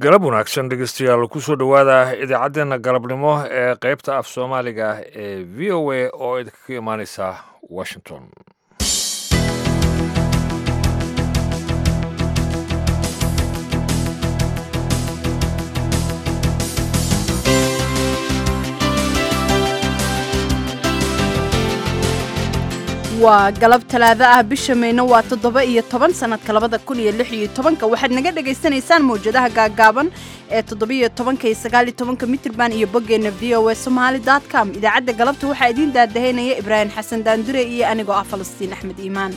galab wanaagsan dhegeystayaal kusoo dhowaada idaacaddeenna galabnimo ee qaybta af soomaaliga ee v o a oo idinkaga imaaneysa washington waa galab talaado ah bisha mayno waa toddoba iyo toban sanadka labada kun iyo lix iyo tobanka waxaad naga dhagaysanaysaan mawjadaha gaagaaban ee toddobiyo tobanka iyo sagaal iyo tobanka mitrban iyo boggeenna v o a somaali dot com idaacadda galabta waxaa idiin daadahaynaya ibraahim xasan daandure iyo anigoo ah falastiin axmed iimaan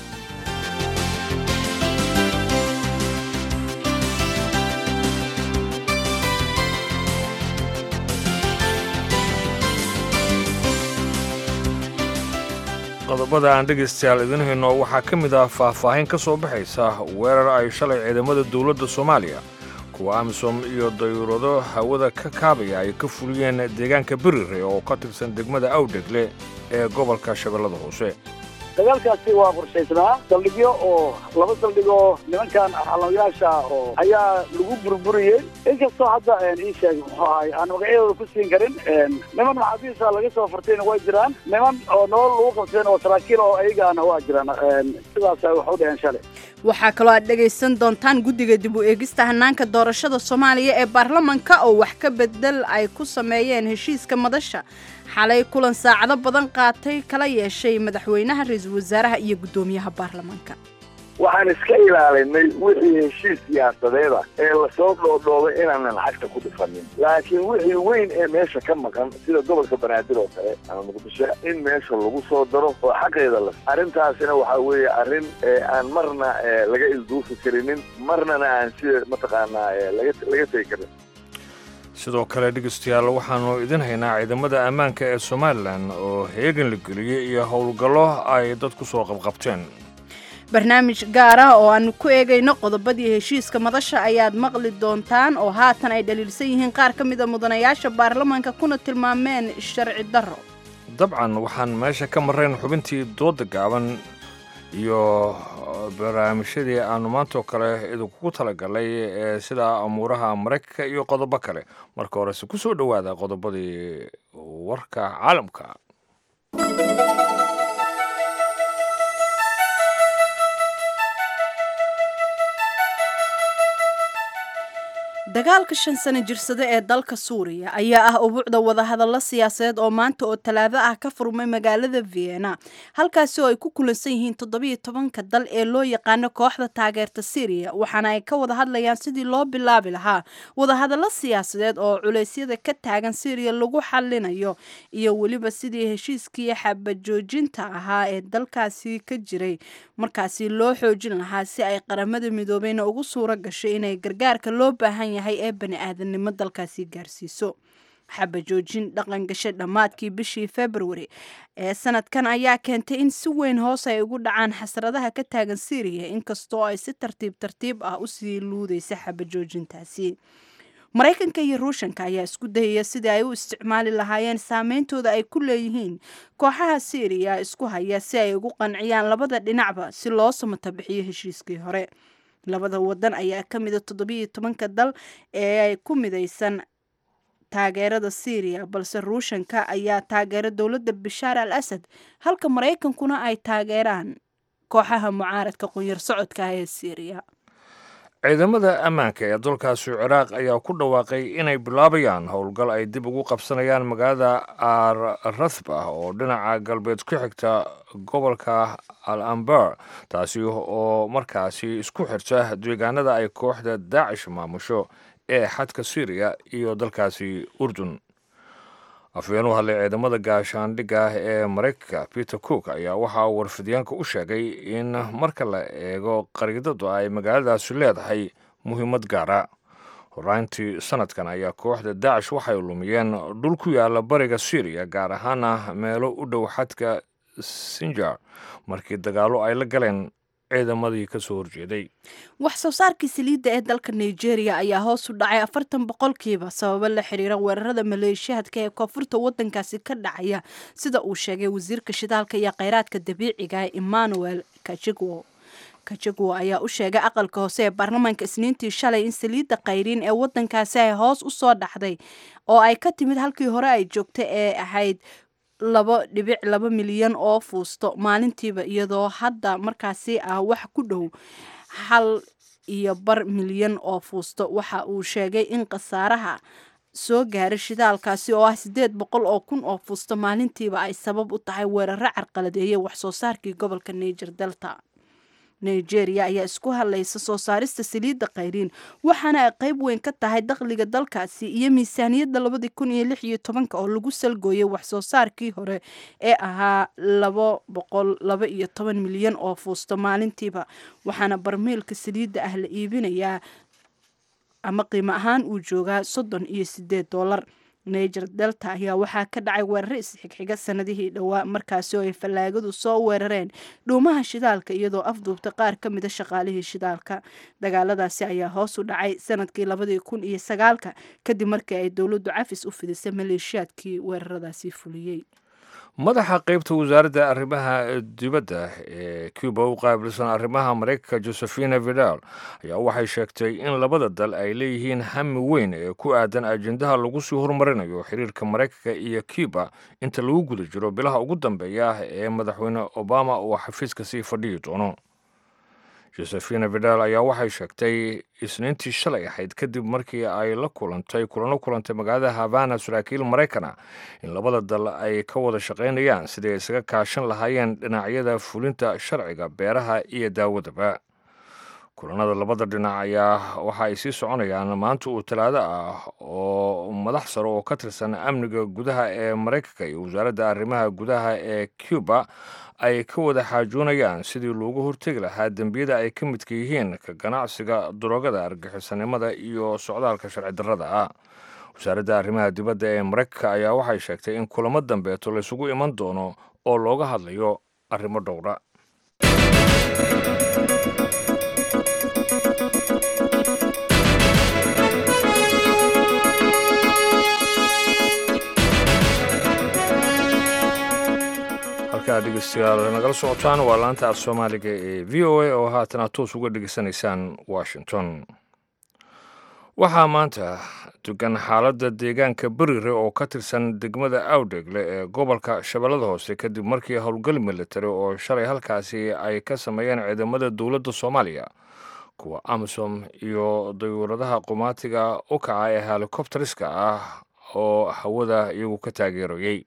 qodobada aan dhegaystayaal idin hayno waxaa ka mid ah faahfaahin ka soo baxaysa weerar ay shalay ciidamada dowladda soomaaliya kuwa amisom iyo dayuurado hawada ka kaabaya ay ka fuliyeen deegaanka berire oo ka tirsan degmada awdhegle ee gobolka shabeellada hoose dagaalkaasi waa qorshaysnaa saldhigyo oo laba saldhigoo nimankan xalamayaasha oo ayaa lagu burburiyey inkastoo hadda ii sheeg muxuu ahay aan magacyadooda ku siin karin niman maxaabiista laga soo furtayna waa jiraan niman oo nolol lagu qabtayna oo saraakiil oo ayagaana waa jiraan sidaasa wax u dhaheen shalay waxaa kaloo aad dhegaysan doontaan guddiga dib u eegista hanaanka doorashada soomaaliya ee baarlamanka oo wax ka bedel ay ku sameeyeen heshiiska madasha xalay kulan saacado badan qaatay kala yeeshay madaxweynaha ra-iisul wasaaraha iyo guddoomiyaha baarlamaanka waxaan iska ilaalinay wixii heshiis siyaasadeeda ee lasoo dhoodhoobay inaanan lacagta ku dhifanin laakiin wixii weyn ee meesha ka maqan sida gobolka banaadir oo kale ama muqdisho in meesha lagu soo daro oo xaqeeda la arrintaasina waxaa weeye arrin aan marna laga ilduufi karinin marnana aan sida mataqaanaa laga laga tegi karin sidoo kale dhegeystayaal waxaannu idin haynaa ciidamada ammaanka ee somalilan oo heegan la geliyey iyo howlgallo ay dad ku soo qabqabteen barnaamij gaar ah oo aanu ku eegayno qodobadii heshiiska madasha ayaad maqli doontaan oo haatan ay dhaliilsan yihiin qaar ka mida mudanayaasha baarlamaanka kuna tilmaameen sharci darro dabcan waxaan meesha ka marrayn xubintii dooda gaaban iyo barnaamijyadii aannu maantoo kale idinkugu talagalay ee sida amuuraha maraykanka iyo qodobo kale marka horese ku soo dhowaada qodobadii warka caalamka dagaalka shan sano jirsada ee dalka suuriya ayaa ah ubuucda wadahadallo siyaasadeed oo maanta oo talaado ah ka furmay magaalada vienna halkaasi oo ay ku kulansan yihiin toddobiyo tobanka dal ee loo yaqaano kooxda taageerta syriya waxaana ay ka wada hadlayaan sidii loo bilaabi lahaa wadahadallo siyaasadeed oo culeysyada ka taagan syriya lagu xalinayo iyo weliba sidii heshiiskii xabajoojinta ahaa ee dalkaasi ka jiray markaasi loo xoojin lahaa si ay qaramada midoobeyna ugu suuro gashay inay gargaarka loo baahan yahay ee bani aadamnimo dalkaasi gaarsiiso xabajoojin dhaqan gashay dhammaadkii bishii februari ee sanadkan ayaa keentay in si weyn hoos ay ugu dhacaan xasradaha ka taagan syriya inkastoo ay si tartiib tartiib ah usii luudaysa xabajoojintaasi maraykanka iyo ruushanka ayaa isku dayaya sidii ay u isticmaali lahaayeen saameyntooda ay ku leeyihiin kooxaha syriya isku haya si ay ugu qanciyaan labada dhinacba si loo samata bixiyo heshiiskii hore labada wadan ayaa ka mida toddobiyo tobanka dal ee ay ku midaysan taageerada syriya balse ruushanka ayaa taageera dowladda bashaar al asad halka maraykankuna ay taageeraan kooxaha mucaaradka qunyar socodka ah ee syriya ciidamada ammaanka ee dalkaasi ciraaq ayaa ku dhawaaqay inay bilaabayaan howlgal ay dib ugu qabsanayaan magaalada ar rathba oo dhinaca galbeed ku xigta gobolka al ambar taasi oo markaasi isku xirta deegaanada ay kooxda daacish maamusho ee xadka syriya iyo dalkaasi urdun afhayeen u hadlay ciidamada gaashaandhigga ee maraykanka peter cook ayaa waxaa warfidyaanka u sheegay in marka la eego qariidadu ay magaaladaasi leedahay muhiimad gaara horaantii sanadkan ayaa kooxda daacish waxay lumiyeen dhul ku yaala bariga syriya gaar ahaana meelo u dhow xadka sinjar markii dagaallo ay la galeen ciidamadii ka soo horjeeday wax soo saarkii saliidda ee dalka nigeria ayaa hoos u dhacay afartan boqolkiiba sababo la xiriira weerarada maleeshiyahadka ee koonfurta waddankaasi ka dhacaya sida uu sheegay wasiirka shidaalka iyo kheyraadka dabiiciga emmanuel kajigwo kajagwa ayaa u sheegay aqalka hoose ee baarlamaanka isniintii shalay in saliidda kayriin ee wadankaasi ay hoos u soo dhaxday oo ay ka timid halkii hore ay joogta ee ahayd laba dhibic laba milyan oo fuusto maalintiiba iyadoo hadda markaasi ah wax ku dhow hal iyo bar milyan oo fuusto waxa uu sheegay in khasaaraha soo gaaray shidaalkaasi oo ah siddeed boqol oo kun oo fuusto maalintiiba ay sabab u tahay weeraro carqaladeeyay waxsoo saarkii gobolka niger delta nigeria ayaa isku hadlaysa soo saarista saliidda khayriin waxaana ay qayb weyn ka tahay dakhliga dalkaasi iyo miisaaniyadda labadii kun iyo lix iyo tobanka oo lagu salgooyay waxsoo saarkii hore ee ahaa laba boqol laba iyo toban milyan oo fuusto maalintiiba waxaana barmeelka saliidda ah la iibinayaa ama qiimo ahaan uu joogaa soddon iyo sideed dollar niger delta ayaa waxaa ka dhacay weeraro isxigxiga sanadihii dhowaa markaasi oo ay fallaagadu soo weerareen dhuumaha shidaalka iyadoo afduubta qaar ka mida shaqaalihii shidaalka dagaaladaasi ayaa hoos u dhacay sanadkii labadii kun iyo sagaalka kadib markii ay dowladdu cafis u fidisay maleeshiyaadkii weeraradaasi fuliyey madaxa qeybta wasaaradda arrimaha dibadda ee cuba u qaabilsan arrimaha maraykanka josephina vidal ayaa waxay sheegtay in labada dal ay leeyihiin hami weyn ee ku aadan ajendaha lagu sii horumarinayo xiriirka maraykanka iyo cuba inta lagu guda jiro bilaha ugu dambeeya ee madaxweyne obama uu xafiiska sii fadhiyi doono josephina vidal ayaa waxay sheegtay isniintii shalay ahayd kadib markii ay la kulantay kulano kulantay magaalada havana saraakiil maraykana in labada dal ay ka wada shaqaynayaan sidii ay isaga kaashan lahaayeen dhinacyada fulinta sharciga beeraha iyo daawadaba kulanada labada dhinac ayaa waxa ay sii soconayaan maanta uu talaado ah oo madax sare oo ka tirsan amniga gudaha ee maraykanka iyo wasaaradda arrimaha gudaha ee cuba ay ka wada xaajoonayaan sidii loogu hortegi lahaa dembiyada ay ka midka yihiin ka ganacsiga daroogada argaxisanimada iyo socdaalka sharci darrada ah wasaaradda arrimaha dibadda ee maraykanka ayaa waxay sheegtay in kulamo dambeeto laysugu iman doono oo looga hadlayo arrimo dhowra halkaa dhegeystayaal nagala socotaan waa laanta af soomaaliga ee v o a oo haatan aad toos uga dhegeysanaysaan washington waxaa maanta dugan xaaladda deegaanka berire oo ka tirsan degmada awdhegle ee gobolka shabeellada hoose kadib markii howlgal militari oo shalay halkaasi ay ka sameeyeen ciidamada dowladda soomaaliya kuwa amisom iyo dayuuradaha qumaatiga u kaca ee helikobteriska ah oo hawada iyagu ka taageerayey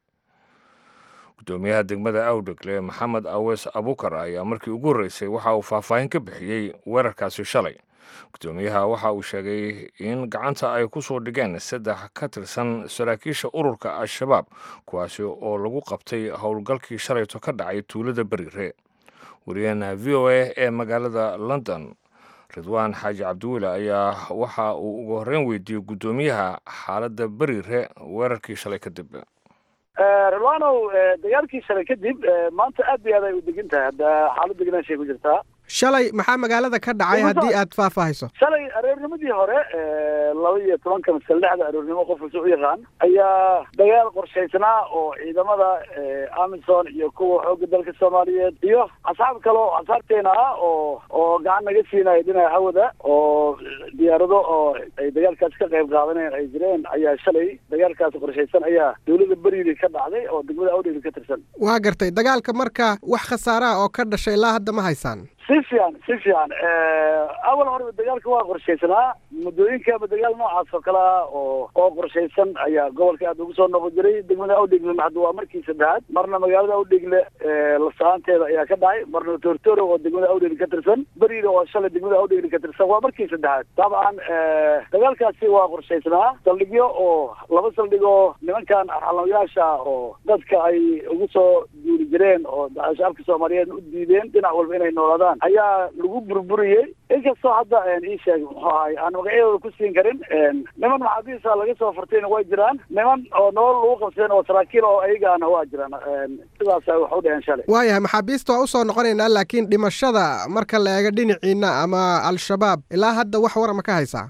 gudoomiyaha degmada awdhegle maxamed awees abukar ayaa markii ugu horreysay waxa uu faahfaahin ka bixiyey weerarkaasi shalay gudoomiyaha waxa uu sheegay in gacanta ay ku soo dhigeen saddex ka tirsan saraakiisha ururka al-shabaab kuwaasi oo lagu qabtay howlgalkii shalayto ka dhacay tuulada berire wariyaheena v o a ee magaalada london ridwaan xaaji cabdiwiile ayaa waxa uu ugu horreyn weydiiyey guddoomiyaha xaaladda berire weerarkii shalay kadib rilwanow dagaalkii shalay kadib maanta aad bay aad ay u degan tahay hadda xaalad deganaashay ku jirtaa shalay maxaa magaalada ka dhacay haddii aad faahfaahayso shalay aroornimadii hore laba iyo tobanka masal lixda aroornimo qof kasta u yaqaan ayaa dagaal qorshaysnaa oo ciidamada amison iyo kuwa xoogga dalka soomaaliyeed iyo asxaab kale oo asxaabteena ah oo oo gacan naga siinaya dhinaca hawada oo diyaarado oo ay dagaalkaasi ka qayb qaadaneen ay jireen ayaa shalay dagaalkaasi qorshaysan ayaa dowladda beriili ka dhacday oo degmada awdheeli ka tirsan waa gartay dagaalka marka wax khasaaraha oo ka dhashay ilaa hadda ma haysaan si fiican si fiican awal horeba dagaalka waa qorshaysanaa muddooyinkaaba dagaal noocaas oo kale ah oo oo qorshaysan ayaa gobolka aad ugu soo noqon jiray degmada awdheglena hadda waa markii saddexaad marna magaalada awdhegle lasaanteeda ayaa ka dhacay marna tortoro oo degmada awdhegle ka tirsan beriida oo shalay degmada awdhegle ka tirsan waa markii saddexaad dabcan dagaalkaasi waa qorshaysnaa saldhigyo oo laba saldhig oo nimankan xalamayaasha oo dadka ay ugu soo duuli jireen oo shacabka soomaaliyeed u diideen dhinac walba inay noolaadaan ayaa lagu burburiyey inkastoo hadda ii sheeg muxuu ahay aan magacyadooda ku siin karin niman maxaabiista laga soo furtayna way jiraan niman oo nolol lagu qabsadeen oo saraakiil oo ayagaana waa jiraan sidaasa wax u dheheen shalay waayahay maxaabiista waa usoo noqonaynaa laakiin dhimashada marka la eego dhinaciina ama al-shabaab ilaa hadda wax warama ka haysaa hab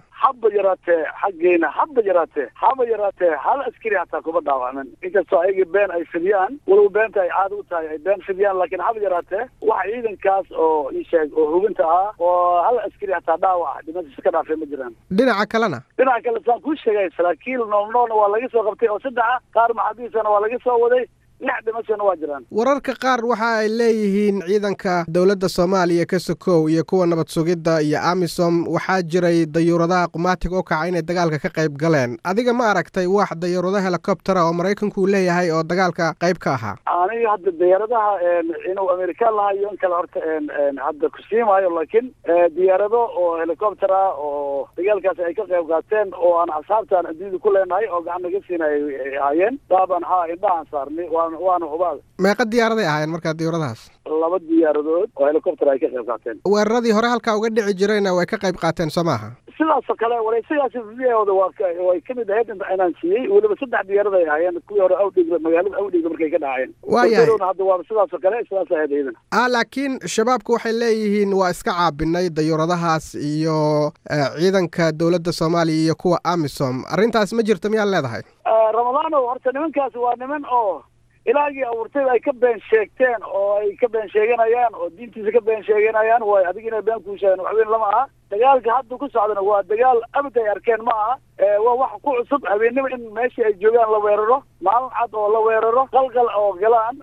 haba yaraatee xaggeena haba yaraatee haba yaraatee hal askari hataa kuma dhaawacmin inkastoo ayaga been ay fidiyaan walow beenta ay caada u tahay ay been fidiyaan laakiin haba yaraatee wax ciidankaas oo ii sheeg oo hubinta ah oo hal askari hataa dhaawac dhimashiis ka dhaafay ma jiraan dhinaca kalena dhinaca kale saan kuu sheegay saraakiil noolnoolna waa laga soo qabtay oo saddexa qaar maxaabiisana waa laga soo waday lix dhimashana waa jiraan wararka qaar waxa ay leeyihiin ciidanka dowladda soomaaliya ka sokow iyo kuwa nabad sugidda iyo amisom waxaa jiray dayuuradaha qumaatig u kaca inay dagaalka ka qayb galeen adiga ma aragtay wax dayuurado helicoptera oo maraykanku uu leeyahay oo dagaalka qayb ka ahaa aniga hadda diyaaradaha inuu amerikaan lahaa iyo in kale horta hadda kusiimaayo laakiin diyaarado oo helicopter ah oo dagaalkaas ay ka qayb qaateen oo aan asxaabtaan adduunyada ku leenahay oo gacan naga siinay ay ahaayeen daabaan haa indhahaan saarnay waan waana hubaal meeqa diyaaraday ahaayeen markaa diyuuradahaas laba diyaaradood oo helicopter ay ka qayb qaateen weeraradii hore halkaa uga dhici jirayna way ka qayb qaateen soo maaha sidaasoo kale wareysigaasi videooda waa way kamid ahayd inaan siiyey weliba saddex diyaarad ay ahaayeen kuwii hore awdhigla magaalada awdhigla markay ka dhacayeen waayahay hadda waa sidaasoo kale sidaas ahayd iyadan ah laakiin shabaabku waxay leeyihiin waa iska caabinay dayuuradahaas iyo ciidanka dowladda soomaaliya iyo kuwa amisom arrintaas ma jirto miyaad leedahay ramadaanow horta nimankaasi waa niman oo ilaagii abuurtay ay ka been sheegteen oo ay ka been sheeganayaan oo diintiisa ka been sheeganayaan way adig inay been kuu sheegaan waxweyn lama aha dagaalka hadda ku socdana waa dagaal abad ay arkeen ma aha waa wax ku cusub habeennimo in meeshii ay joogaan la weeraro maalin cad oo la weeraro qalqal oo galaan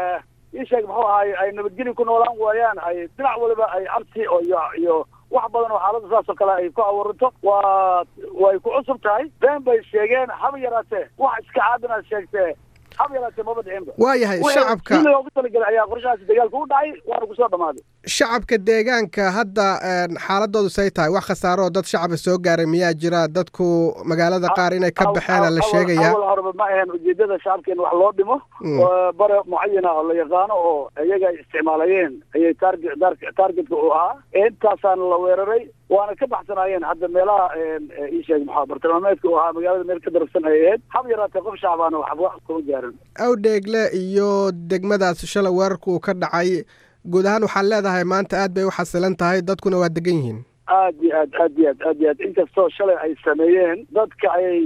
ii sheeg muxuu ahaay ay nabadgeli ku noolaan waayaan ay dhinac waliba ay cabsi oo iyo iyo wax badan oo xaaladda saas oo kale ay ku abuuranto waa way ku cusub tahay been bay sheegeen haba yaraatee wax iska caabinaad sheegtee haba yaraatee maba dhicinba waayahay shacabka sida loogu talagalay ayaa qorshahaasi dagaalka u dhacay waana kusoo dhamaaday shacabka deegaanka hadda xaaladoodu say tahay wax khasaaro oo dad shacaba soo gaaray miyaa jira dadku magaalada qaar inay ka baxeena la sheegayaa awal horeba ma ahayn ujeedada shacabka in wax loo dhimo bare mucayana oo la yaqaano oo iyaga ay isticmaalayeen ayay target targetka u ahaa intaasaana la weeraray waana ka baxsanaayeen hadda meelaha ii sheeg maxaa bartilmaameedka u ahaa magaalada meel ka darafsan ay ahayd hab yaraatee qof shacbaana waxba kuma gaarin awdheegle iyo degmadaas shalay weerarku uu ka dhacay guud ahaan waxaad leedahay maanta aad bay u xasilan tahay dadkuna waa degan yihiin aad iyo aad aad iyo aad aad iyo aad inkastoo shalay ay sameeyeen dadka ayay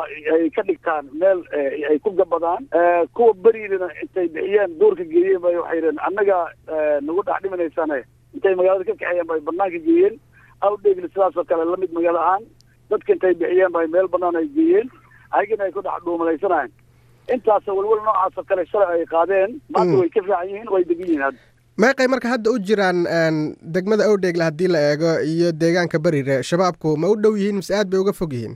ay ka dhigtaan meel ay ku gabadaan kuwa beriidana intay bixiyeen duurka geeyeen bay waxay yidheen annaga nagu dhex dhiminaysane intay magaalada ka kaxeeyeen bay banaanka geeyeen awdheegli sidaas oo kale lamid magaalo ahaan dadka intay bixiyeen bay meel banaan ay geeyeen ayagana ay ku dhex dhuumalaysanayen intaas welwel noocaas oo kale shalay ay qaadeen maanta way ka fiican yihiin way degan yihiin hadda meeqay marka hadda u jiraan degmada awdheegle haddii la eego iyo deegaanka berire shabaabku ma u dhow yihiin mise aad bay uga fog yihiin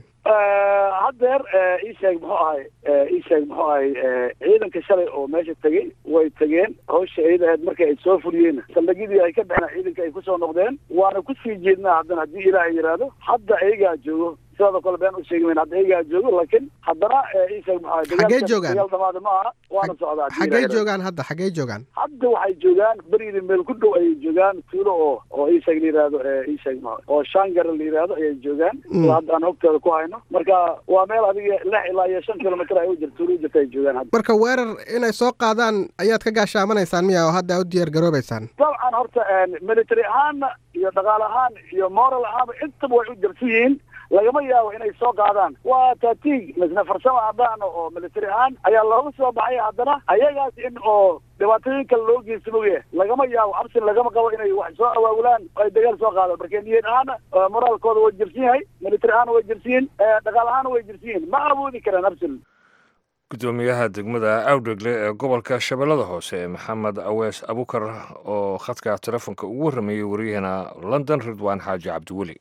haddeer ii sheeg muxuu ahay ii sheeg muxuu ahay ciidanka shalay oo meesha tegey way tegeen hawsha iyada ahayd marka ay soo fuliyeen saldhigyadii ay ka baxeen ciidanka ay kusoo noqdeen waana kusii jeednaa haddana haddii ilaahay yidhaahdo hadda iyagaa joogo sidoo kale been u sheegi mayn hadda iyagaa joogo laakiin haddana ii sheeg muxuu ahay Xaggee joogaan? dagaal dhamaada ma aha waana socdaa haddii xaggey ilaahay yidhaahdo. joogaan hadda xaggey joogaan hadda waxay joogaan berida meel ku dhow ayay joogaan tuulo oo oo ii sheeg la yidhaahdo ii sheeg ma oo shangar la yidhaahdo ayay joogaan Mm. oo hadda aan hogtooda ku hayno marka waa meel adiga lix ilaa iyo shan kilomitr ay u jirto tuulo u jirta ay joogaan hadda marka weerar inay soo qaadaan ayaad ka gaashaamanaysaan miya oo hadda u diyaar garoobaysaan dabcan horta military ahaanna iyo dhaqaale ahaan iyo moral ahaanba intaba way u jirsan yihiin lagama yaabo inay soo qaadaan waa taatiig misna farsamo abaano oo military ahaan ayaa looga soo baxay haddana ayagaas in oo dhibaatooyin kale loo geysta moge lagama yaabo absin lagama qabo inay wax soo awaagulaan oo ay dagaal soo qaadaan marka niyad ahaana eh, moraalkooda way jirsan yahay military ahaana way jirsan yihiin eh, dhaqaale ahaana way jirsan yihiin ma awoodi karaan absin gudoomiyaha degmada awdhegle ee gobolka shabeellada hoose maxamed awees abukar oo khadka telefoonka ugu warramayey waryaheena london ridwaan xaaji cabdiweli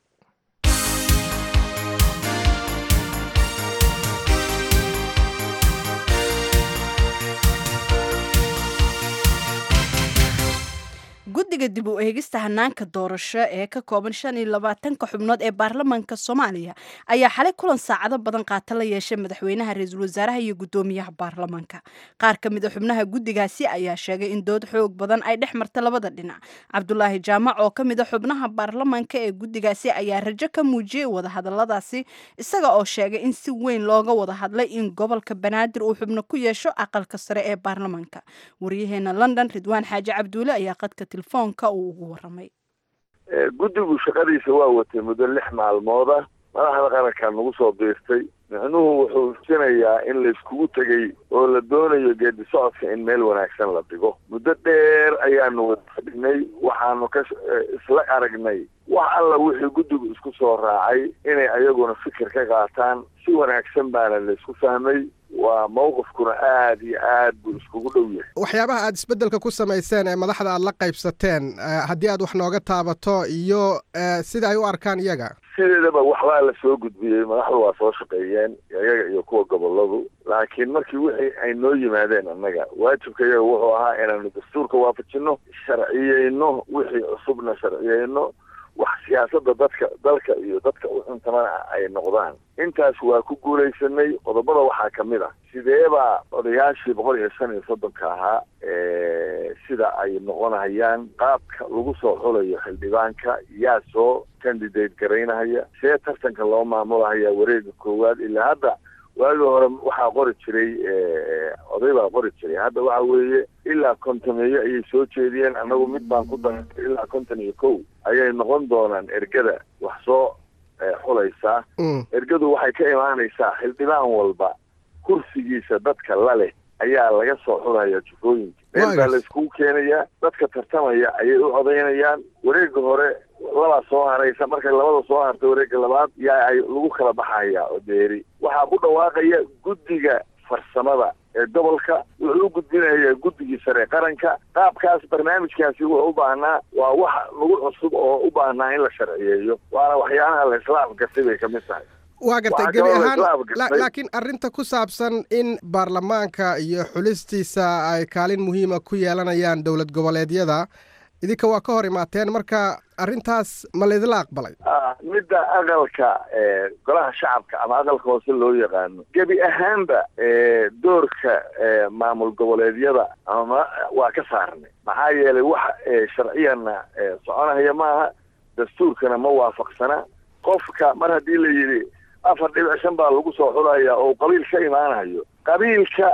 guddiga dib u eegista hanaanka doorasho ee ka kooban shan iyo labaatanka xubnood ee baarlamaanka soomaaliya ayaa xalay kulan saacado badan qaata la yeeshay madaxweynaha ra-iisul wasaaraha iyo guddoomiyaha baarlamaanka qaar ka mid a xubnaha guddigaasi ayaa sheegay in dood xoog badan ay dhex marta labada dhinac cabdulaahi jaamac oo ka mid a xubnaha baarlamaanka ee guddigaasi ayaa rajo ka muujiyey wadahadaladaasi isaga oo sheegay in si weyn looga wada hadlay in gobolka banaadir uu xubno ku yeesho aqalka sare ee baarlamaanka waryaheena london ridwaan xaaji cabduule ayaa qadka telefoonka uu ugu waramay guddigu shaqadiisa waa watay muddo lix maalmooda madaxda qaranka nagu soo biirtay micnuhu wuxuu sinayaa in layskugu tegey oo la doonayo geedi socodka in meel wanaagsan la dhigo muddo dheer ayaanu wada fadhinay waxaanu ka isla aragnay wax alla wixii guddigu isku soo raacay inay ayaguna fikir ka qaataan si wanaagsan baana laysku fahmay waa mawqifkuna aada iyo aad buu iskugu dhow yahay waxyaabaha aad isbeddelka ku samayseen ee madaxda aad la qaybsateen haddii aad wax nooga taabato iyo sida ay u arkaan iyaga sideedaba waxbaa la soo gudbiyey madaxdu waa soo shaqeeyeen iyaga iyo kuwa goboladu laakiin markii wixii ay noo yimaadeen annaga waajibka iyaga wuxuu ahaa inaanu dastuurka waafajino sharciyeyno wixii cusubna sharciyeyno wax siyaasada dadka dalka iyo dadka u cuntamana ay noqdaan intaas waa ku guulaysanay qodobada waxaa ka mid ah sideebaa odayaashii boqol iyo shan iyo soddonka ahaa sida ay noqonayaan qaabka lagu soo xulayo xildhibaanka yaa soo candidate garaynahaya see tartanka loo maamulahaya wareega koowaad ilaa hadda waagii hore waxaa qori jiray oday baa qori jiray hadda waxa weeye ilaa kontomeeyo ayay soo jeediyeen annagu mid baan ku darantay ilaa konton iyo kow ayay noqon doonaan ergada wax soo xulaysaa ergadu waxay ka imaanaysaa xildhibaan walba kursigiisa dadka la leh ayaa laga soo xulaya jufooyinka meel baa layskugu keenayaa dadka tartamaya ayay u codaynayaan wareega hore labaa soo haraysa markay labada soo hartay wareega labaad yaa ay lagu kala baxaya oo deeri waxaa ku dhawaaqaya guddiga farsamada ee gobolka wuxuu u gudbinayaa guddigii sare qaranka qaabkaas barnaamijkaasi wuxuu u baahnaa waa wax lagu cusub oo u baahnaa in la sharciyeeyo waana waxyaalaha la isla afgartay bay kamid tahay waa gartay gebi ahaan laakiin arrinta ku saabsan in baarlamaanka iyo xulistiisa ay kaalin muhiima ku yeelanayaan dowlad goboleedyada idinka waa ka hor imaateen marka arrintaas ma laydila aqbalay midda aqalka golaha shacabka ama aqalka hoose loo yaqaano gebi ahaanba doorka maamul goboleedyada ama waa ka saarnay maxaa yeelay wax sharciyana soconahaya maaha dastuurkana ma waafaqsana qofka mar haddii la yidhi afar dhibic shan baa lagu soo xulaya oo qabiil ka imaanayo qabiilka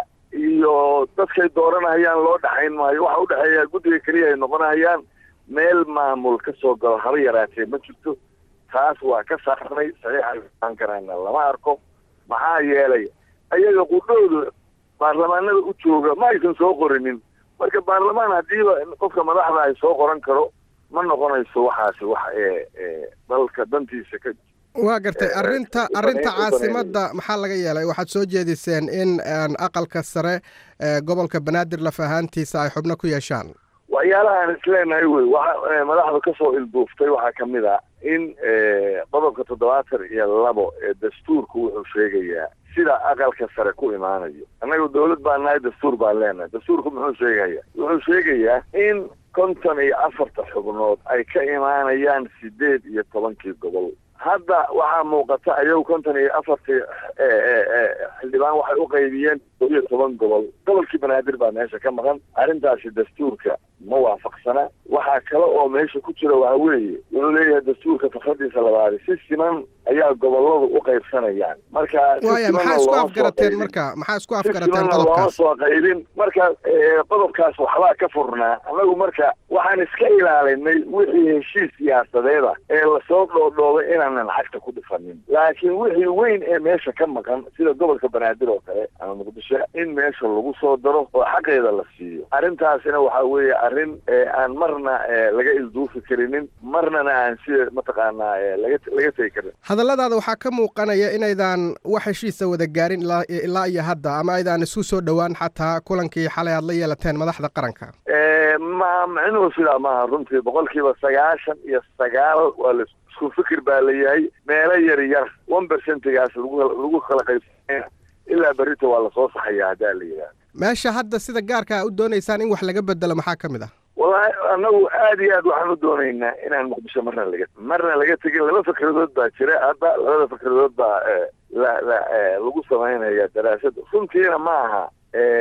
iyo dadkay dooranahayaan loo dhexayn maayo waxa u dhexeeya guddiga keliya ay noqonahayaan meel maamul ka soo galo haba yaraatee ma jirto taas waa ka saarnay saxiixaan karaana lama arko maxaa yeelay ayaga qudhooda baarlamaanada u jooga ma aysan soo qorinin marka baarlamaan haddiiba qofka madaxda ay soo qoran karo ma noqonayso waxaasi wax ee dalka dantiisa ka waa gartay arrinta arrinta caasimadda maxaa laga yeelay waxaad soo jeediseen in aqalka sare gobolka banaadir laf ahaantiisa ay xubno ku yeeshaan waxyaalaha aan isleenahay wey waxa madaxda kasoo ilduuftay waxaa kamid a in qodobka toddobaatan iyo labo ee dastuurku wuxuu sheegayaa sida aqalka sare ku imaanayo annaga dawlad baa nahay dastuur baan leenahay dastuurku muxuu sheegaya wuxuu sheegayaa in konton iyo afarta xubnood ay ka imaanayaan sideed iyo tobankii gobol hadda waxaa muuqata ayagu konton iyo afartii xildhibaan waxay u qaybiyeen koob iyo toban gobol gobolkii banaadir baa meesha ka maqan arrintaasi dastuurka ma waafaqsana waxaa kale oo meesha ku jira waxa weeye wuxuu leeyahay dastuurka fakradiisa labaadi si siman ayaa goboladu u qaybsanayaan marka waaya maxaa isku afgarateen marka maxaa isku afgarateen looma qodobkaas soo qaybin marka qodobkaas waxbaa ka furnaa annagu marka waxaan iska ilaalinay wixii heshiis siyaasadeeda ee lasoo dhoodhoobay inaanan lacagta ku dhifanin laakiin wixii weyn ee meesha ka maqan sida gobolka banaadir oo kale ama muqdisho in meesha lagu soo daro oo xaqeeda la siiyo arrintaasina waxaa weeye arrin aan marna laga ilduufi karinin marnana aan sida mataqaanaa laga laga tegi karin hadalladaada waxaa ka muuqanaya inaydan wax heshiisa wada gaarin ilaa ilaa iyo hadda ama aydan isu soo dhowaan xataa kulankii xalay aad la yeelateen madaxda qaranka ma micnuhu sidaa maaha runtii boqolkiiba sagaashan iyo sagaal waa la isku fikir baa layahay meelo yar yar one percentigaas lagu lagu kala qaybsanaya ilaa berrito waa lasoo saxaya haddaa la yidhaha meesha hadda sida gaarka a u doonaysaan in wax laga bedelo maxaa ka mid ah wallahi annagu aada iyo aad waxaan u doonaynaa inaan muqdisho marna laga marna laga tegin laba fikradood baa jira hadda labada fikradood baa la la lagu samaynaya daraasad runtiina ma aha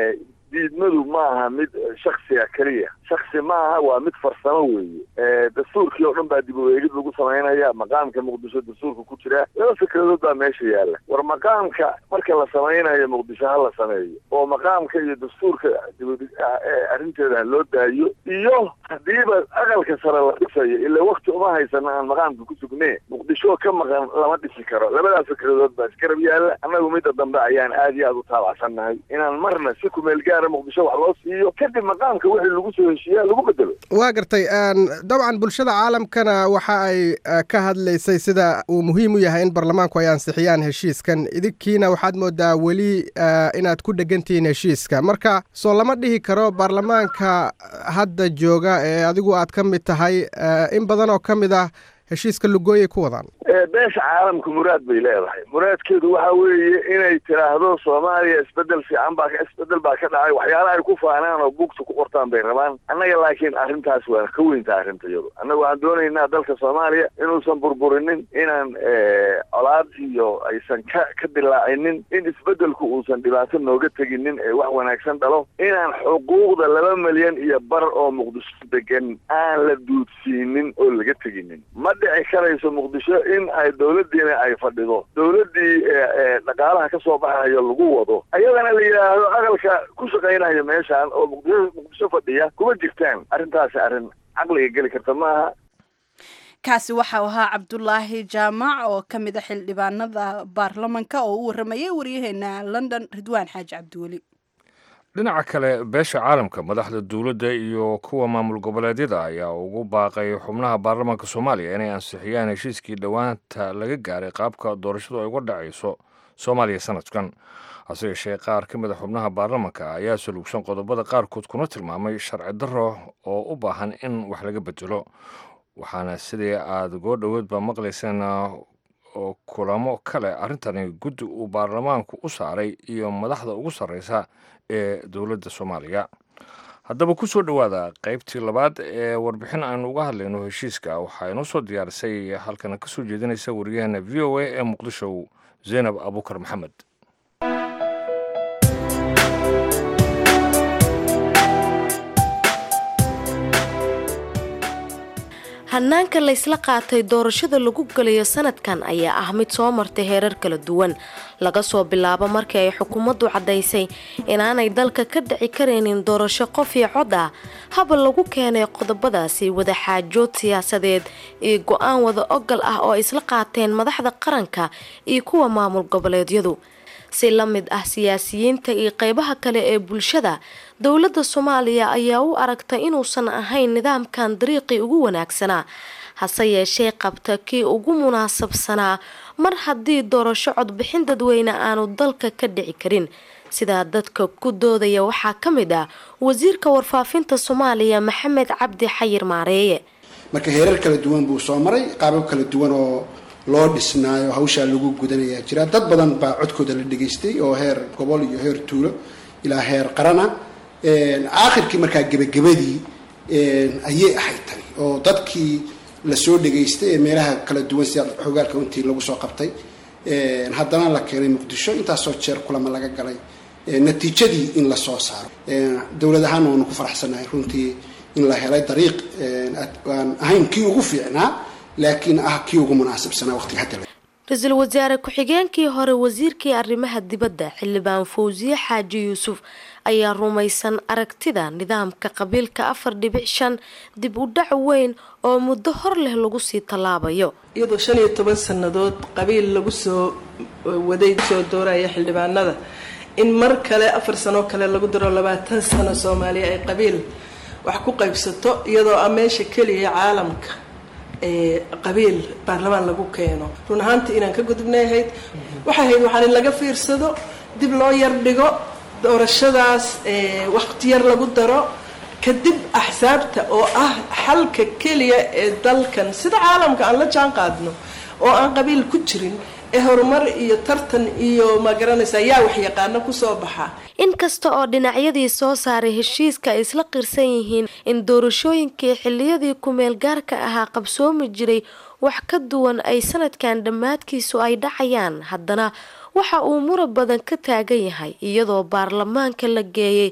diidmadu ma aha mid shaksiga keliya shaksi ma aha waa mid farsamo weeye dastuurkii oo dhan baa dib u eegid lagu samaynaya maqaamka muqdisho dastuurka ku jira laba fikradood baa meesha yaalla war maqaamka marka la samaynayo muqdisho ha la sameeyo oo maqaamka iyo dastuurka arrinteeda ha loo daayo iyo hadiiba aqalka sare la dhisayo ila wakti uma haysano aan maqaamka ku sugnee muqdisho ka maqan lama dhisi karo labadaa fikradood baa iskarab yaalla annagu midda dambe ayaan aad iyo aad u taabacsannahay inaan marna si kumeel gaara muqdisho wax loo siiyo kadib maqaamka wixii lagu soo heshiiyaa lagu bedelo waa gartay dabcan bulshada caalamkana waxa ay ka hadlaysay sida uu muhiim u yahay in baarlamaanku ay ansixiyaan heshiiskan idinkiina waxaad moodaa weli inaad ku dhegantihiin heshiiska marka soo lama dhihi karo baarlamaanka hadda jooga ee adigu aad ka mid tahay in badan oo ka mid ah heshiiska lugooyay ku wadaan beesha caalamka muraad bay leedahay muraadkeedu waxa weeye inay tiraahdo soomaaliya isbedel fiican baa isbedel baa ka dhacay waxyaala ay ku faanaan oo buugta ku qortaan bay rabaan annaga laakiin arrintaas waa ka weynta arrinta iyadu annaga waxaan doonaynaa dalka soomaaliya inuusan burburinin inaan colaad iyo aysan ka ka dilaacinin in isbedelku uusan dhibaato nooga teginin ee wax wanaagsan dhalo inaan xuquuqda laba milyan iyo bar oo muqdisho degan aan la duudsiinin oo laga teginin ma dhici karayso muqdisho in ay dawladdiina ay fadhido dawladdii dhaqaalaha ka soo baxayo lagu wado ayadana la yidhaahdo aqalka ku shaqaynayo meeshaan oo muqdisho muqdisho fadhiya kuma jirtaan arrintaasi arrin caqliga geli karta maaha kaasi waxa uu ahaa cabdulaahi jaamac oo ka mid a xildhibaanada baarlamanka oo u waramayay waryaheena london ridwaan xaaji cabdiweli dhinaca kale beesha caalamka madaxda dowladda iyo kuwa maamul goboleedyada ayaa ugu baaqay xubnaha baarlamaanka soomaaliya inay ansixiyaan heshiiskii dhowaanta laga gaaray qaabka doorashadu ay uga dhacayso soomaaliya sanadkan hase yeeshee qaar ka mid a xubnaha baarlamanka ayaa saluugsan qodobada qaarkood kuna tilmaamay sharci darro oo u baahan in wax laga bedelo waxaana sidii aada goo dhoweedba maqlayseen oo kulamo kale arrintani guddi uu baarlamaanku u saaray iyo madaxda ugu sarreysa ee dowladda soomaaliya haddaba ku soo dhowaada qaybtii labaad ee warbixin aynu uga hadlayno heshiiska waxaa inoo soo diyaarisay halkana ka soo jeedinaysa wariyaheena v o a ee muqdisho zaynab abuukar maxamed hanaanka laysla qaatay doorashada lagu galayo sanadkan ayaa ah mid soo martay heerar kala duwan laga soo bilaabo markii ay xukuumaddu caddaysay inaanay dalka ka dhici karaynin doorasho qof iyo cod ah haba lagu keenay qodobadaasi wadaxaajood siyaasadeed iyo go-aan wada ogal ah oo isla qaateen madaxda qaranka iyo kuwa maamul goboleedyadu si la mid ah siyaasiyiinta iyo qeybaha kale ee bulshada dowladda soomaaliya ayaa u aragtay inuusan ahayn nidaamkan dariiqii ugu wanaagsanaa hase yeeshee qabta kii ugu munaasabsanaa mar haddii doorasho codbixin dadweyne aanu dalka ka dhici karin sidaa dadka ku doodaya waxaa ka mid ah wasiirka warfaafinta soomaaliya maxamed cabdi xayir maareeye marka heerar kala duwan buu soo maray qaabab kala duwan oo loo dhisnaayo hawshaa lagu gudanayaa jira dad badan baa codkooda la dhegaystay oo heer gobol iyo heer tuulo ilaa heer qarana aakhirkii markaa gebagabadii ayay ahayd tani oo dadkii lasoo dhegaystay ee meelaha kala duwan sida xogaalka intii lagu soo qabtay haddana la keenay muqdisho intaasoo jeer kulama laga galay natiijadii in lasoo saaro dowlad ahaan waanu ku faraxsanahay runtii in la helay dariiq aan ahayn kii ugu fiicnaa laakiin ah kii ugu munaasabsanaa waqtiga hadda ra-iisul wasaare ku-xigeenkii hore wasiirkii arrimaha dibadda xildhibaan fawsiye xaaji yuusuf ayaa rumaysan aragtida nidaamka qabiilka afar dhibic shan dib u dhac weyn oo muddo hor leh lagu sii tallaabayo iyadoo shan iyo toban sannadood qabiil lagu soo waday soo dooraya xildhibaanada in mar kale afar sanoo kale lagu daro labaatan sano soomaaliya ay qabiil wax ku qaybsato iyadoo ah meesha keliya caalamka qabiil baarlamaan lagu keeno run ahaantii inaan ka gudubnay ahayd waxay ahayd waxaan in laga fiirsado dib loo yar dhigo doorashadaas waqti yar lagu daro kadib axsaabta oo ah xalka keliya ee dalkan sida caalamka aan la jaan qaadno oo aan qabiil ku jirin ee horumar iyo tartan iyo magaranaysa yaa waxyaqaano kusoo baxa inkasta oo dhinacyadii soo saaray heshiiska ay isla qirsan yihiin in doorashooyinkii xiliyadii kumeel gaarka ahaa qabsoomi jiray wax ka duwan ay sanadkan dhammaadkiisu ay dhacayaan haddana waxa uu murab badan ka taagan yahay iyadoo baarlamaanka la geeyey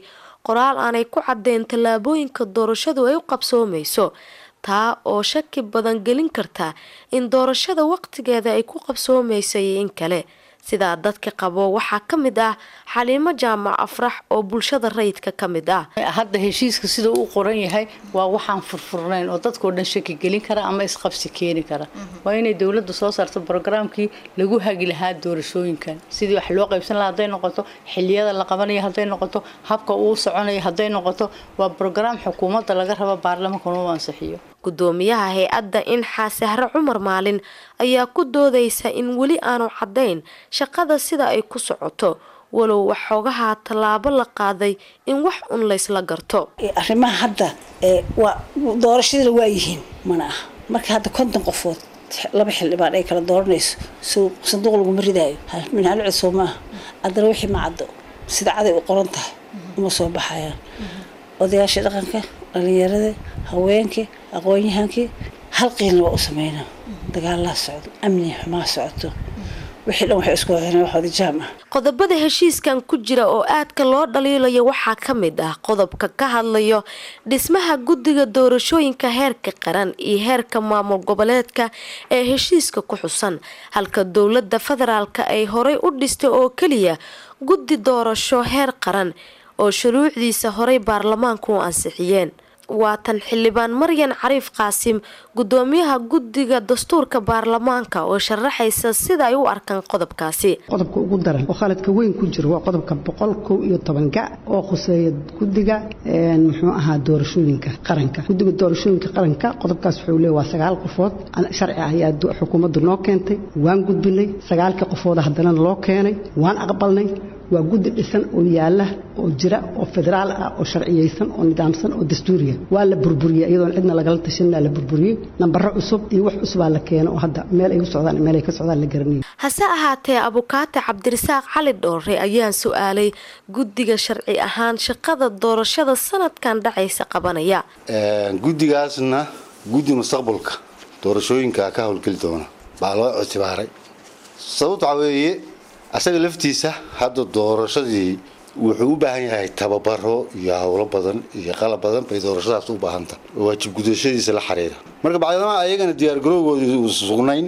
qoraal aanay ku caddeyn tallaabooyinka doorashadu ay u qabsoomayso taa oo shaki badan gelin karta in doorashada waqtigeeda ay ku qabsoomayso iyo in kale sidaa dadka qabo waxaa ka mid ah xaliimo jaamac afrax oo bulshada rayidka ka mid ah hadda heshiiska sida uu qoran yahay waa waxaan furfurnayn oo dadkao dhan shaki gelin kara ama isqabsi keeni kara waa inay dowladda soo saarto brogaraamkii lagu hagi lahaa doorashooyinkan sidii wax loo qaybsan lahaa hadday noqoto xiliyada la qabanayo hadday noqoto habka uu soconayo hadday noqoto waa brogaraam xukuumadda laga rabo baarlamaanka inuu ansixiyo gudoomiyaha hay-adda inxaa sahre cumar maalin ayaa ku doodaysa in weli aanu caddayn shaqada sida ay ku socoto walow waxoogahaa tallaabo la qaaday in wax un laysla garto arrimaha hadda waa doorashadana waa yihiin mana aha marka hadda konton qofood laba xildhibaan ay kala dooranayso so sanduuq laguma ridaayo minhalo cusoo maaha haddana wixii ma caddo sida caday u qoran tahay uma soo baxayaan odayaasha dhaqanka dhalinyarada haweenkii aqoon-yahankii hal qiilna waa u sameynaa dagaalaa socdo amni xumaa socoto wixii dhan waxay isku wadaen waxooda jaam ah qodobada heshiiskan ku jira oo aadka loo dhaliilayo waxaa ka mid ah qodobka ka hadlayo dhismaha guddiga doorashooyinka heerka qaran iyo heerka maamul goboleedka ee heshiiska ku xusan halka dowladda federaalka ay horay u dhistay oo keliya guddi doorasho heer qaran oo shuruucdiisa horay baarlamaanku u ansixiyeen waa tan xildhibaan maryan cariif qaasim gudoomiyaha guddiga dastuurka baarlamaanka oo sharaxaysa sida ay u arkaan qodobkaasi qodobka ugu daran oo khaladka weyn ku jiro waa qodobka boqol kow iyo tobanka oo khuseeya guddiga muxuu ahaa doorashooyinka qaranka guddiga doorashooyinka qaranka qodobkaas wuxuu leeya waa sagaal qofood sharci ah ayaa xukuumaddu noo keentay waan gudbinay sagaalkii qofooda haddana loo keenay waan aqbalnay waa guddi dhisan oo yaala oo jira oo federaal ah oo sharciyeysan oo nidaamsan oo dastuuriya waa la burburiyey iyadoon cidna lagala tashanaa la burburiyey nambaro cusub iyo wax cusubaa la keena oo hadda meel ay u socdaan meel ay ka socdaan la garanayay hase ahaatee abukaate cabdirasaaq cali dhoore ayaan su-aalay guddiga sharci ahaan shaqada doorashada sanadkan dhacaysa qabanaya guddigaasna guddi mustaqbalka doorashooyinka ka howlgeli doona baa loo ictibaaray sababta waxaa weeye asaga laftiisa hadda doorashadii wuxuu u baahan yahay tababaro iyo howlo badan iyo qalab badan bay doorashadaas u baahanta waajib gudashadiisa la xiriira marka bacdamaha ayagana diyaargarowgooda u sugnayn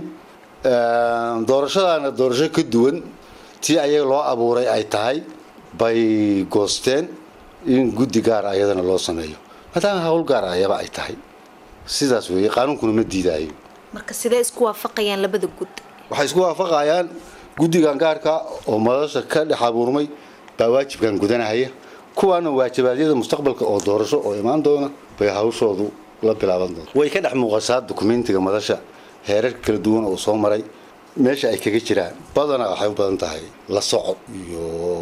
doorashadaana doorasho ka duwan tii ayaga loo abuuray ay tahay bay goosteen in guddi gaara ayadana loo sameeyo maadaama hawl gaara ayaba ay tahay sidaas weeye qaanuunkuna ma diidaayo marka sidee isku waafaqayaan labada gud waxay isku waafaqayaan guddigan gaarka oo madasha ka dhex abuurmay baa waajibkan gudanahaya kuwaana waajibaadyada mustaqbalka oo doorasho oo imaan doona bay hawshoodu la bilaaban doonta way ka dhex muuqataa dukumentiga madasha heerarka kala duwan oo soo maray meesha ay kaga jiraan badanaa waxay u badan tahay la socod iyo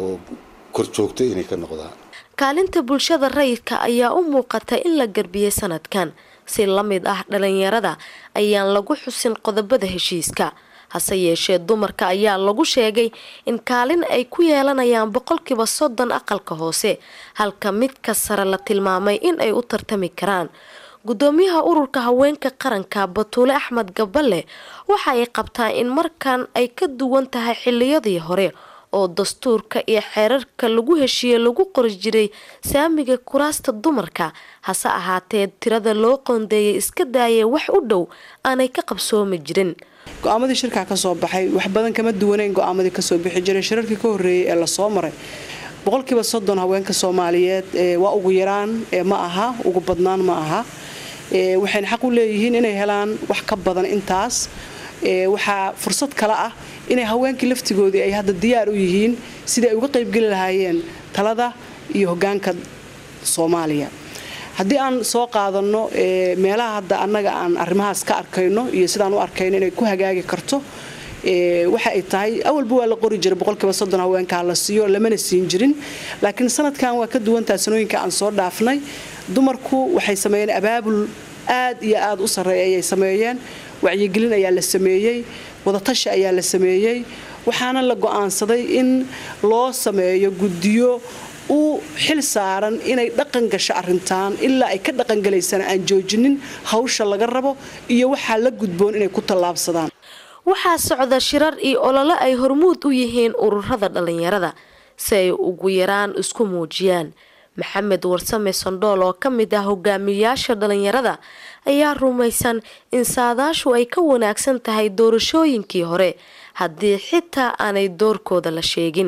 korjoogto inay ka noqdaan kaalinta bulshada rayidka ayaa u muuqata in la garbiyey sanadkan si la mid ah dhalinyarada ayaan lagu xusin qodobada heshiiska hase yeeshee dumarka ayaa lagu sheegay in kaalin ay ku yeelanayaan boqolkiiba soddon aqalka hoose halka midka sare la tilmaamay in ay u tartami karaan gudoomiyaha ururka haweenka qaranka batuule axmed gaballe waxa ay qabtaa in markan ay ka duwan tahay xiliyadii hore oo dastuurka iyo xeerarka lagu heshiiyey lagu qori jiray saamiga kuraasta dumarka hase ahaatee tirada loo qoondeeyay iska daayay wax u dhow aanay ka qabsoomi jirin go-aamadii shirkaa ka soo baxay wax badan kama duwanayn go-aamadii kasoo bixi jiray shirarkii ka horreeyey ee lasoo maray boqolkiiba soddon haweenka soomaaliyeed waa ugu yaraan ma aha ugu badnaan ma aha waxayna xaq u leeyihiin inay helaan wax ka badan intaas waxaa fursad kale ah inay haweenkii laftigoodii ay hadda diyaar u yihiin sidai ay uga qaybgeli lahaayeen talada iyo hogaanka soomaaliya haddii aan soo qaadano meelaha hadda annaga aan arrimahaas ka arkayno iyo sidaan u arkayno inay ku hagaagi karto waxa ay tahay awalba waa la qori jiray boqolkiiba soddon haweenkaa la siiyo lamana siin jirin laakiin sanadkan waa ka duwantaa sanooyinka aan soo dhaafnay dumarku waxay sameeyeen abaabul aad iyo aad u sarreeya ayay sameeyeen wacyigelin ayaa la sameeyey wadatashi ayaa la sameeyey waxaana la go-aansaday in loo sameeyo guddiyo u xil saaran inay dhaqan gasho arintaan ilaa ay ka dhaqangelaysana aan joojinin hawsha laga rabo iyo waxaa la gudboon inay ku tallaabsadaan waxaa socda shirar iyo olole ay hormuud u yihiin ururada dhalinyarada si ay ugu yaraan isku muujiyaan maxamed warsame sondhool oo ka mid ah hogaamiyayaasha dhalinyarada ayaa rumaysan in saadaashu ay ka wanaagsan tahay doorashooyinkii hore haddii xitaa aanay doorkooda la sheegin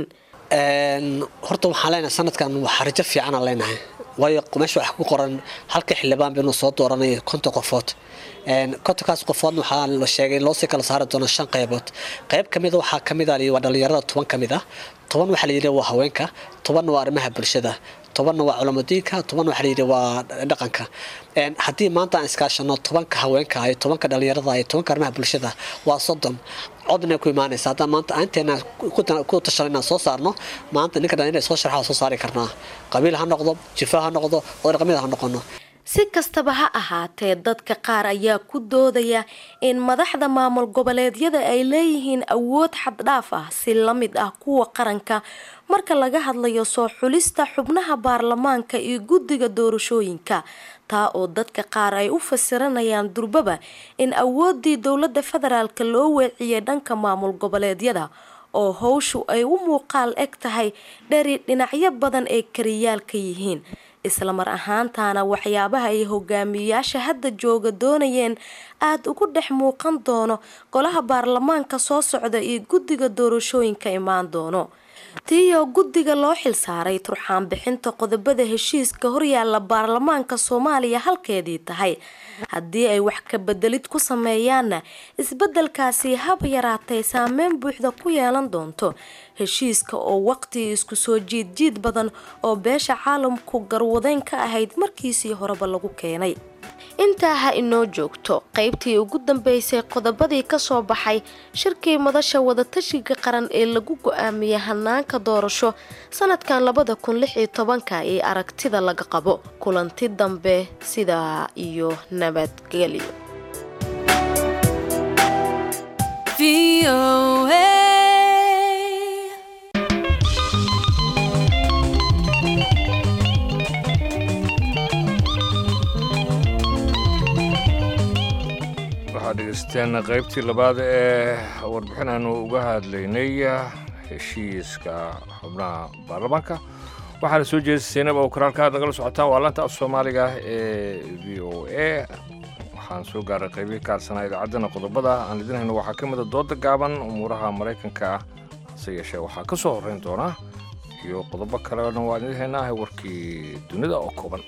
horta waxaan leenahay sanadkan waxaa rajo fiicanaan leenahay waayo meesha wax ku qoran halka xildhibaan baynu soo dooranay konton qofood kontonkaas qofoodna waxaa la sheegay loosii kala saari doono shan qaybood qayb kamid waxaa kamid ah waa dhalinyarada toban kamid ah toban waxaa layidhi waa haweenka tobanna waa arrimaha bulshada tobanna waa culamadiinka toban waxaa layidhi waa dhaqanka haddii maanta aan iskaashano tobanka haweenka iyo tobanka dhalinyarada iyo tobanka arrimaha bulshada waa soddon codna ku imaanaysa haddaan maanta aanteena ku tashan inaan soo saarno maanta ninka dhalinyarada soo sharxa soo saari karnaa qabiil ha noqdo jifa ha noqdo oo dhaqamida ha noqono si kastaba ha ahaatee dadka qaar ayaa ku doodaya in madaxda maamul goboleedyada ay leeyihiin awood xaddhaaf ah si la mid ah kuwa qaranka marka laga hadlayo soo xulista xubnaha baarlamaanka iyo guddiga doorashooyinka taa oo dadka qaar ay u fasiranayaan durbaba in awooddii dowladda federaalk loo weeciyay dhanka maamul goboleedyada oo howshu ay u muuqaal eg tahay dheri dhinacyo badan ay kariyaal ka yihiin islamar ahaantaana waxyaabaha ay hogaamiyayaasha hadda jooga doonayeen aada ugu dhex muuqan doono golaha baarlamaanka soo socda iyo guddiga doorashooyinka imaan doono tiiyoo guddiga loo xilsaaray turxaan bixinta qodobada heshiiska horyaala baarlamaanka soomaaliya halkeedii tahay haddii ay wax ka bedelid ku sameeyaanna isbedelkaasi haba yaraatay saameyn buuxda ku yeelan doonto heshiiska oo waqti isku soo jiidjiid badan oo beesha caalamku garwadeyn ka ahayd markiisii horeba lagu keenay intaa ha inoo joogto qaybtii ugu dambeysay qodobadii kasoo baxay shirkii madasha wadatashiga qaran ee lagu go-aamiyey hanaanka doorasho sanadkan labada kun lix iyo tobanka ee aragtida laga qabo kulanti dambe sidaa iyo nabadgelyo waxaad dhegeysteen qaybtii labaad ee warbixin aanu uga hadlaynay heshiiska xubnaha baarlamaanka waxaana soo jeedisa saynab oo karaalka aad nagala socotaan waa laanta af soomaaliga ee v o a waxaan soo gaaray qaybihii kaarsanaa idaacaddana qodobada aan idin hayno waxaa ka mid a dooda gaaban umuuraha maraykanka ah hase yeeshee waxaa ka soo horreyn doona iyo qodobo kalena waan idin haynaa warkii dunida oo kooban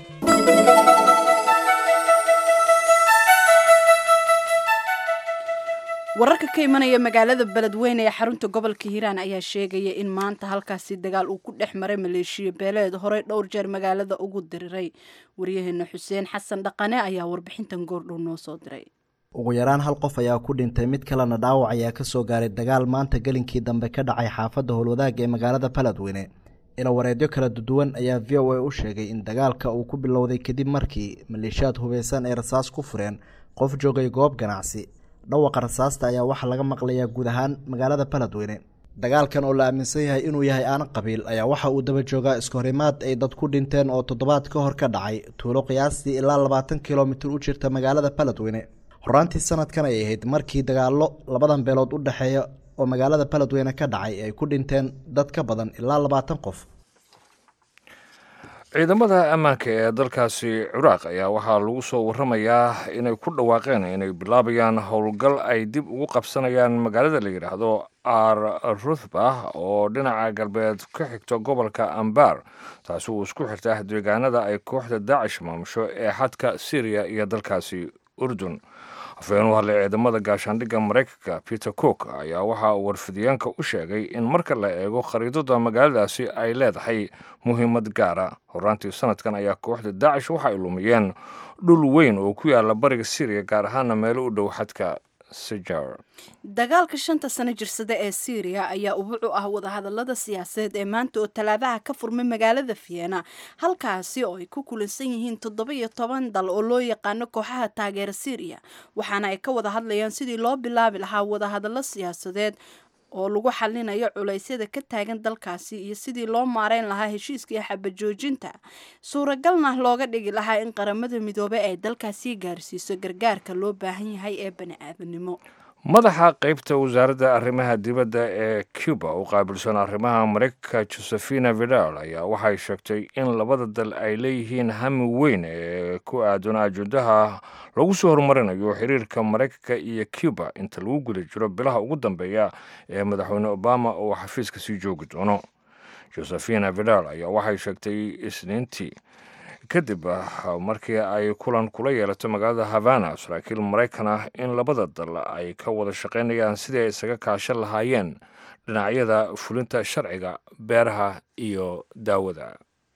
wararka ka imanaya magaalada beledweyne ee xarunta gobolka hiiraan ayaa sheegaya in maanta halkaasi dagaal uu ku dhex maray maleeshiya beeleed horey dhowr jeer magaalada ugu diriray waryaheena xuseen xasan dhaqane ayaa warbixintan goordhow noo soo diray ugu yaraan hal qof ayaa ku dhintay mid kalena dhaawac ayaa kasoo gaaray dagaal maanta gelinkii dambe ka dhacay xaafadda howlwadaag ee magaalada beledweyne ilawareedyo kala duwan ayaa v o a u sheegay in dagaalka uu ku bilowday kadib markii maleeshiyaad hubeysan ay rasaas ku fureen qof joogay goob ganacsi dhawaqa rasaasta ayaa waxaa laga maqlayaa guud ahaan magaalada beledweyne dagaalkan oo la aaminsan yahay inuu yahay aan qabiil ayaa waxa uu daba joogaa iskahorimaad ay dad ku dhinteen oo toddobaad ka hor ka dhacay tuulo qiyaastii ilaa labaatan kilomitir u jirta magaalada beledweyne horaantii sanadkan ay ahayd markii dagaallo labadan beelood u dhexeeya oo magaalada beledweyne ka dhacay ay ku dhinteen dad ka badan ilaa labaatan qof ciidamada ammaanka ee dalkaasi ciraaq ayaa waxaa lagu soo waramayaa inay ku dhawaaqeen inay bilaabayaan howlgal ay dib ugu qabsanayaan magaalada la yidhaahdo ar ruthba oo dhinaca galbeed ka xigto gobolka ambar taasi uu isku xirta deegaanada ay kooxda daacish maamusho ee xadka syriya iyo dalkaasi urdun afhayeen u hadlay ciidamada gaashaandhigga maraykanka peter cook ayaa waxa uu warfidiyeenka u sheegay in marka la eego khariidada magaaladaasi ay leedahay muhiimad gaara horaantii sanadkan ayaa kooxda daacish waxa ay lumiyeen dhul weyn oo ku yaala bariga syriya gaar ahaana meelo u dhow xadka sijar dagaalka shanta sano jirsada ee syriya ayaa ubuc u ah wadahadalada siyaasadeed ee maanta oo talaadaha ka furmay magaalada vienna halkaasi oo ay ku kulansan yihiin toddoba iyo toban dal oo loo yaqaano kooxaha taageera syriya waxaana ay ka wada hadlayaan sidii loo bilaabi lahaa wadahadallo siyaasadeed oo lagu xalinayo culeysyada ka taagan dalkaasi iyo sidii loo maareyn lahaa heshiiskii xabajoojinta suuragalna looga dhigi lahaa in qaramada midoobey ay dalkaasi gaarsiiso gargaarka loo baahan yahay ee bani-aadanimo madaxa qeybta wasaaradda arrimaha dibadda ee cuba u qaabilsan arrimaha mareykanka josefina vidal ayaa waxay sheegtay in labada dal ay leeyihiin hami weyn ee ku aadan ajendaha lagu soo horumarinayo xiriirka mareykanka iyo cuba inta lagu guda jiro bilaha ugu dambeeya ee madaxweyne obama oo xafiiska sii joogi doono josefina vidal ayaa waxay sheegtay isniintii kadib markii ay kulan kula yeelato magaalada havana saraakiil maraykan ah in labada dal ay ka wada shaqaynayaan sidii ay isaga kaashan lahaayeen dhinacyada fulinta sharciga beeraha iyo daawada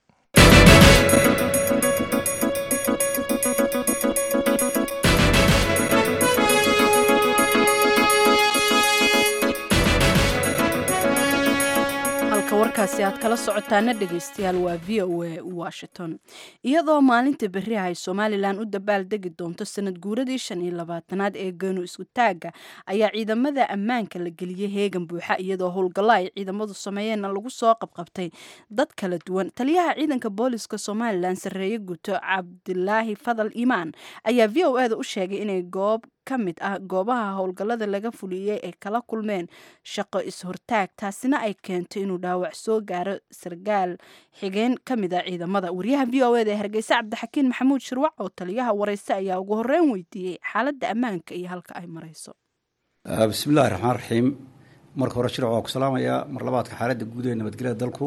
warkaasi aad kala socotaana dhegaystayaal waa v o a washington iyadoo maalinta beriha ay somalilan u dabaaldegi doonto sanad guuradii shan iyo labaatanaad ee geenu isku taagga ayaa ciidamada ammaanka la geliyey heegan buuxa iyadoo howlgallo ay ciidamadu sameeyeenna lagu soo qabqabtay dad kala duwan taliyaha ciidanka booliska somalilan sarreeye guto cabdilaahi fadal imaan ayaa v o e da u sheegay inay goob ka mid ah goobaha howlgallada laga fuliyey ay kala kulmeen shaqo is-hortaag taasina ay keentay inuu dhaawac soo gaaro sargaal xigeen ka mid a ciidamada wariyaha v o eda ee hargeysa cabdixakiin maxamuud shirwac oo taliyaha wareyse ayaa ugu horreyn weydiiyey xaaladda ammaanka iyo halka ay marayso bismillahi raxmaan raxiim marka hore shirwac waa ku salaamayaa mar labaadka xaaladda guud ee nabadgelyada dalku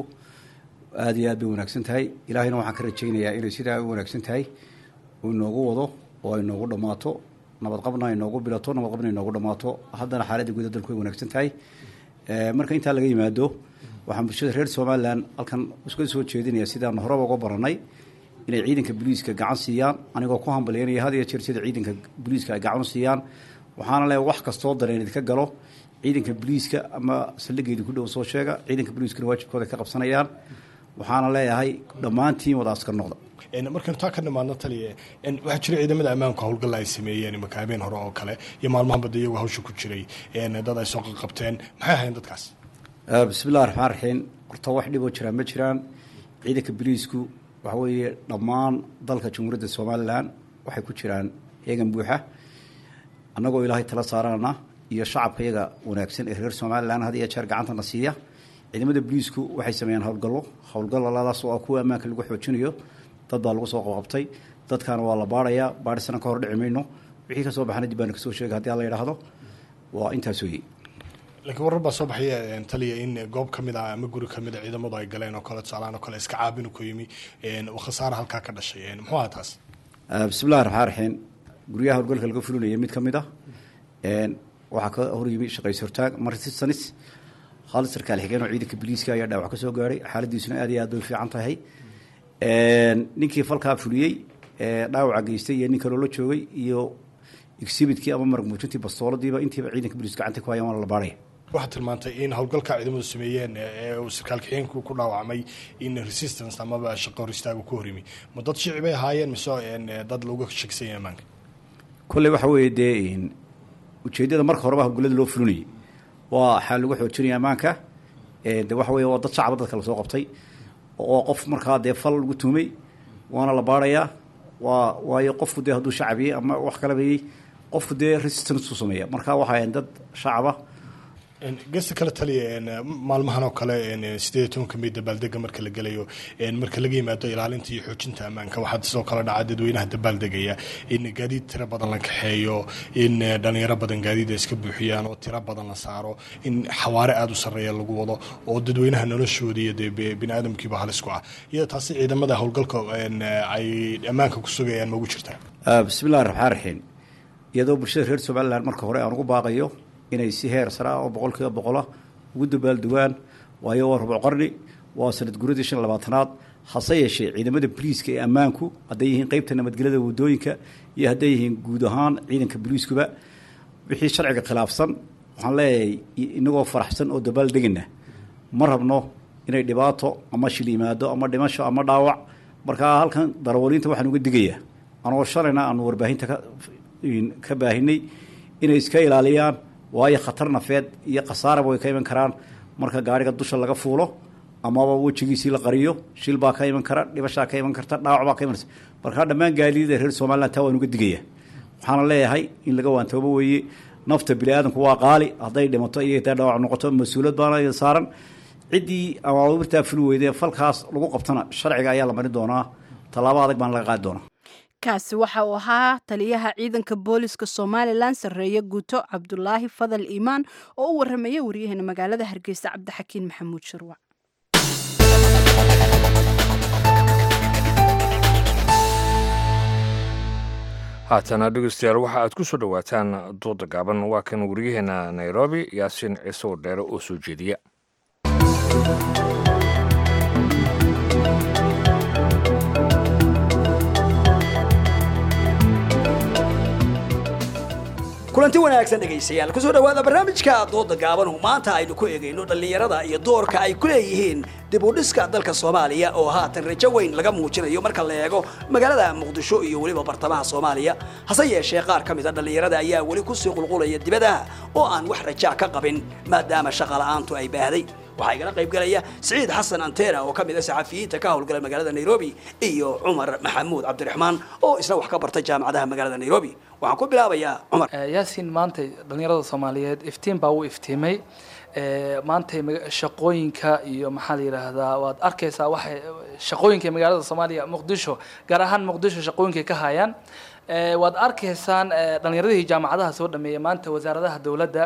aada iyo aad bay wanaagsan tahay ilaahayna waxaan ka rajaynayaa inay sidaa u wanaagsan tahay uu inoogu wado oo ay noogu dhammaato nabadqabna ay noogu bilato nabadqabna ay noogu dhammaato haddana xaaladda guuda dalku way wanaagsan tahay marka intaa laga yimaado waxaan bulshada reer somalilan halkan iska soo jeedinaya sidaan horeba uga baranay inay ciidanka booliiska gacan siiyaan anigoo ku hambalyaynaya had iyo jeer sida ciidanka booliiska ay gacan u siiyaan waxaana leeyahay wax kastoo dareen idinka galo ciidanka booliiska ama saldhigeedii ku dhow soo sheega ciidanka booliiskana waajibkooda ka qabsanayaan waxaana leeyahay dhammaantiin wada askar noqda markaynu taa ka nimaadno taliya waxaa jira ciidamada ammaanku howlgalla ay sameeyeen imaka habeen hore oo kale iyo maalmahan bada iyagu hawsha ku jiray dad ay soo qaqabteen maxay ahayn dadkaas bismillahi raxmaan raxiim horta wax dhiboo jiraan ma jiraan ciidanka boliisku waxa weeye dhammaan dalka jamhuuriyadda somalilan waxay ku jiraan heegan buuxa annagoo ilaahay tala saarana iyo shacabka iyaga wanaagsan ee reer somalilan had iyo jeer gacantana siiya ciidamada boliisku waxay sameeyaan howlgallo howlgalladaas oo ah kuwa ammaanka lagu xoojinayo dad baa lagu soo qabqabtay dadkaana waa la baarayaa baarisana ka hor dhici mayno wixii ka soo baxana dib baana kasoo sheegay haddii alla yidhaahdo waa intaas weeye laakiin warar baa soo baxaya taliya in goob ka mid ah ama guri ka mid a ciidamadu ay galeen oo kale tusaalaan oo kale iska caabinu ku yimi khasaara halkaa ka dhashay muxuu aha taas bismillahi raxmaan raxiim guryaha howlgalka laga fulinaya mid ka mid ah waxaa ka hor yimi shaqays hortaag marsisanis hal sarkaal xigeen oo ciidanka boliiska ayaa dhaawac ka soo gaaray xaaladiisuna aad iyo aad bay u fiican tahay ninkii falkaa fuliyey dhaawaca geystay iyo nin kaloo la joogay iyo exhibidkii ama marag muujintii bastooladiiba intiiba ciidanka boliis gacanta ku hayaan waana la baaraya waxaad tilmaantay in howlgalka ciidamadu sameeyeen ee uu sarkaal kaxeenku ku dhaawacmay in resistance amaba shaqo hor istaagu ku horimi ma dad shici bay ahaayeen mise dad lagu shakisan yahay ammaanka kolley waxa weeye dee ujeeddada marka horeba howlgallada loo fulinayay waa waxaa lagu xoojinaya ammaanka de waxa weye waa dad shacaba dadka lasoo qabtay oo qof markaa dee fal lagu tuumay waana la baarayaa waa waayo qofku dee hadduu shacabiyey ama wax kalabayey qofku dee resistance u sameeya marka waxaa dad shacaba gesta kale taliya maalmahan oo kale sideed iyo tobanka may dabaaldega marka la gelayo marka laga yimaado ilaalinta iyo xoojinta ammaanka waxaa sidoo kale dhaca dadweynaha dabaaldegaya in gaadiid tiro badan la kaxeeyo in dhalinyaro badan gaadiid ay iska buuxiyaan oo tiro badan la saaro in xawaare aada u sarreeya lagu wado oo dadweynaha noloshooda iyo dee bini aadamkiiba halis ku ah iyada taasi ciidamada howlgalka ay ammaanka ku sugayaan ma ugu jirtaa bismillahi raxmaan raxiim iyadoo bulshada reer somalilan marka hore aan ugu baaqayo inay si heer sare ah oo boqol kiiba boqola ugu dabaalduwaan waayo waa rubuc qarni waa sanad guradii shan labaatanaad hase yeeshee ciidamada boliiska ee ammaanku hadday yihiin qeybta nabadgelyada wadooyinka iyo hadday yihiin guud ahaan ciidanka boliiskuba wixii sharciga khilaafsan waxaan leeyahay inagoo faraxsan oo dabaaldegana ma rabno inay dhibaato ama shil yimaado ama dhimasho ama dhaawac markaa halkan darawaliinta waxaan uga digayaa anoo shalayna aanu warbaahinta ka baahinay inay iska ilaaliyaan waayo khatar nafeed iyo khasaaraba way ka iman karaan marka gaariga dusha laga fuulo amaba wejigiisii la qariyo shil baa ka iman kara dhibashaa ka iman karta dhaawac baa ka imanaysa markaa dhammaan gaadiidada reer somalilan taa waan uga digaya waxaana leeyahay in laga waantoobo weeye nafta biniaadanku waa qaali hadday dhimato iyo haday dhaawac noqoto mas-uuliyad baana idin saaran ciddii amaamirtaa fuli weydee falkaas lagu qabtana sharciga ayaa la marin doonaa tallaabo adag baana laga qaadi doonaa kaasi waxa uu ahaa taliyaha ciidanka booliska somalilan sarreeye guuto cabdulaahi fadal iimaan oo u warramaya waryaheena magaalada hargeysa cabdixakiin maxamuud shirwac haatana dhegeystayaal waxa aad ku soo dhowaataan dooda gaaban waa kan waryaheena nairobi yaasiin ciise wadheere oo soo jeediya kulanti wanaagsan dhegaystayaal kusoo dhowaada barnaamijka dooda gaabanu maanta aynu ku eegayno dhallinyarada iyo doorka ay ku leeyihiin dib u dhiska dalka soomaaliya oo haatan rajo weyn laga muujinayo marka la eego magaalada muqdisho iyo weliba bartamaha soomaaliya hase yeeshee qaar ka mida dhallinyarada ayaa weli kusii qulqulaya dibadaha oo aan wax rajaa ka qabin maadaama shaqa la'aantu ay baahday waxaa igala qaybgalaya siciid xasan antena oo ka mid a saxafiyiinta ka howlgala magaalada nairobi iyo cumar maxamuud cabdiraxmaan oo isna wax ka bartay jaamacadaha magaalada nairobi waxaan ku bilaabayaa cumar yaasiin maanta dhallinyarada soomaaliyeed iftiin baa u iftiimay maanta shaqooyinka iyo maxaa la yidhaahdaa waad arkaysaa waxay shaqooyinka magaalada soomaaliya muqdisho gaar ahaan muqdisho shaqooyinkay ka hayaan waad arkaysaan dhallinyaradii jaamacadaha soo dhameeyay maanta wasaaradaha dowladda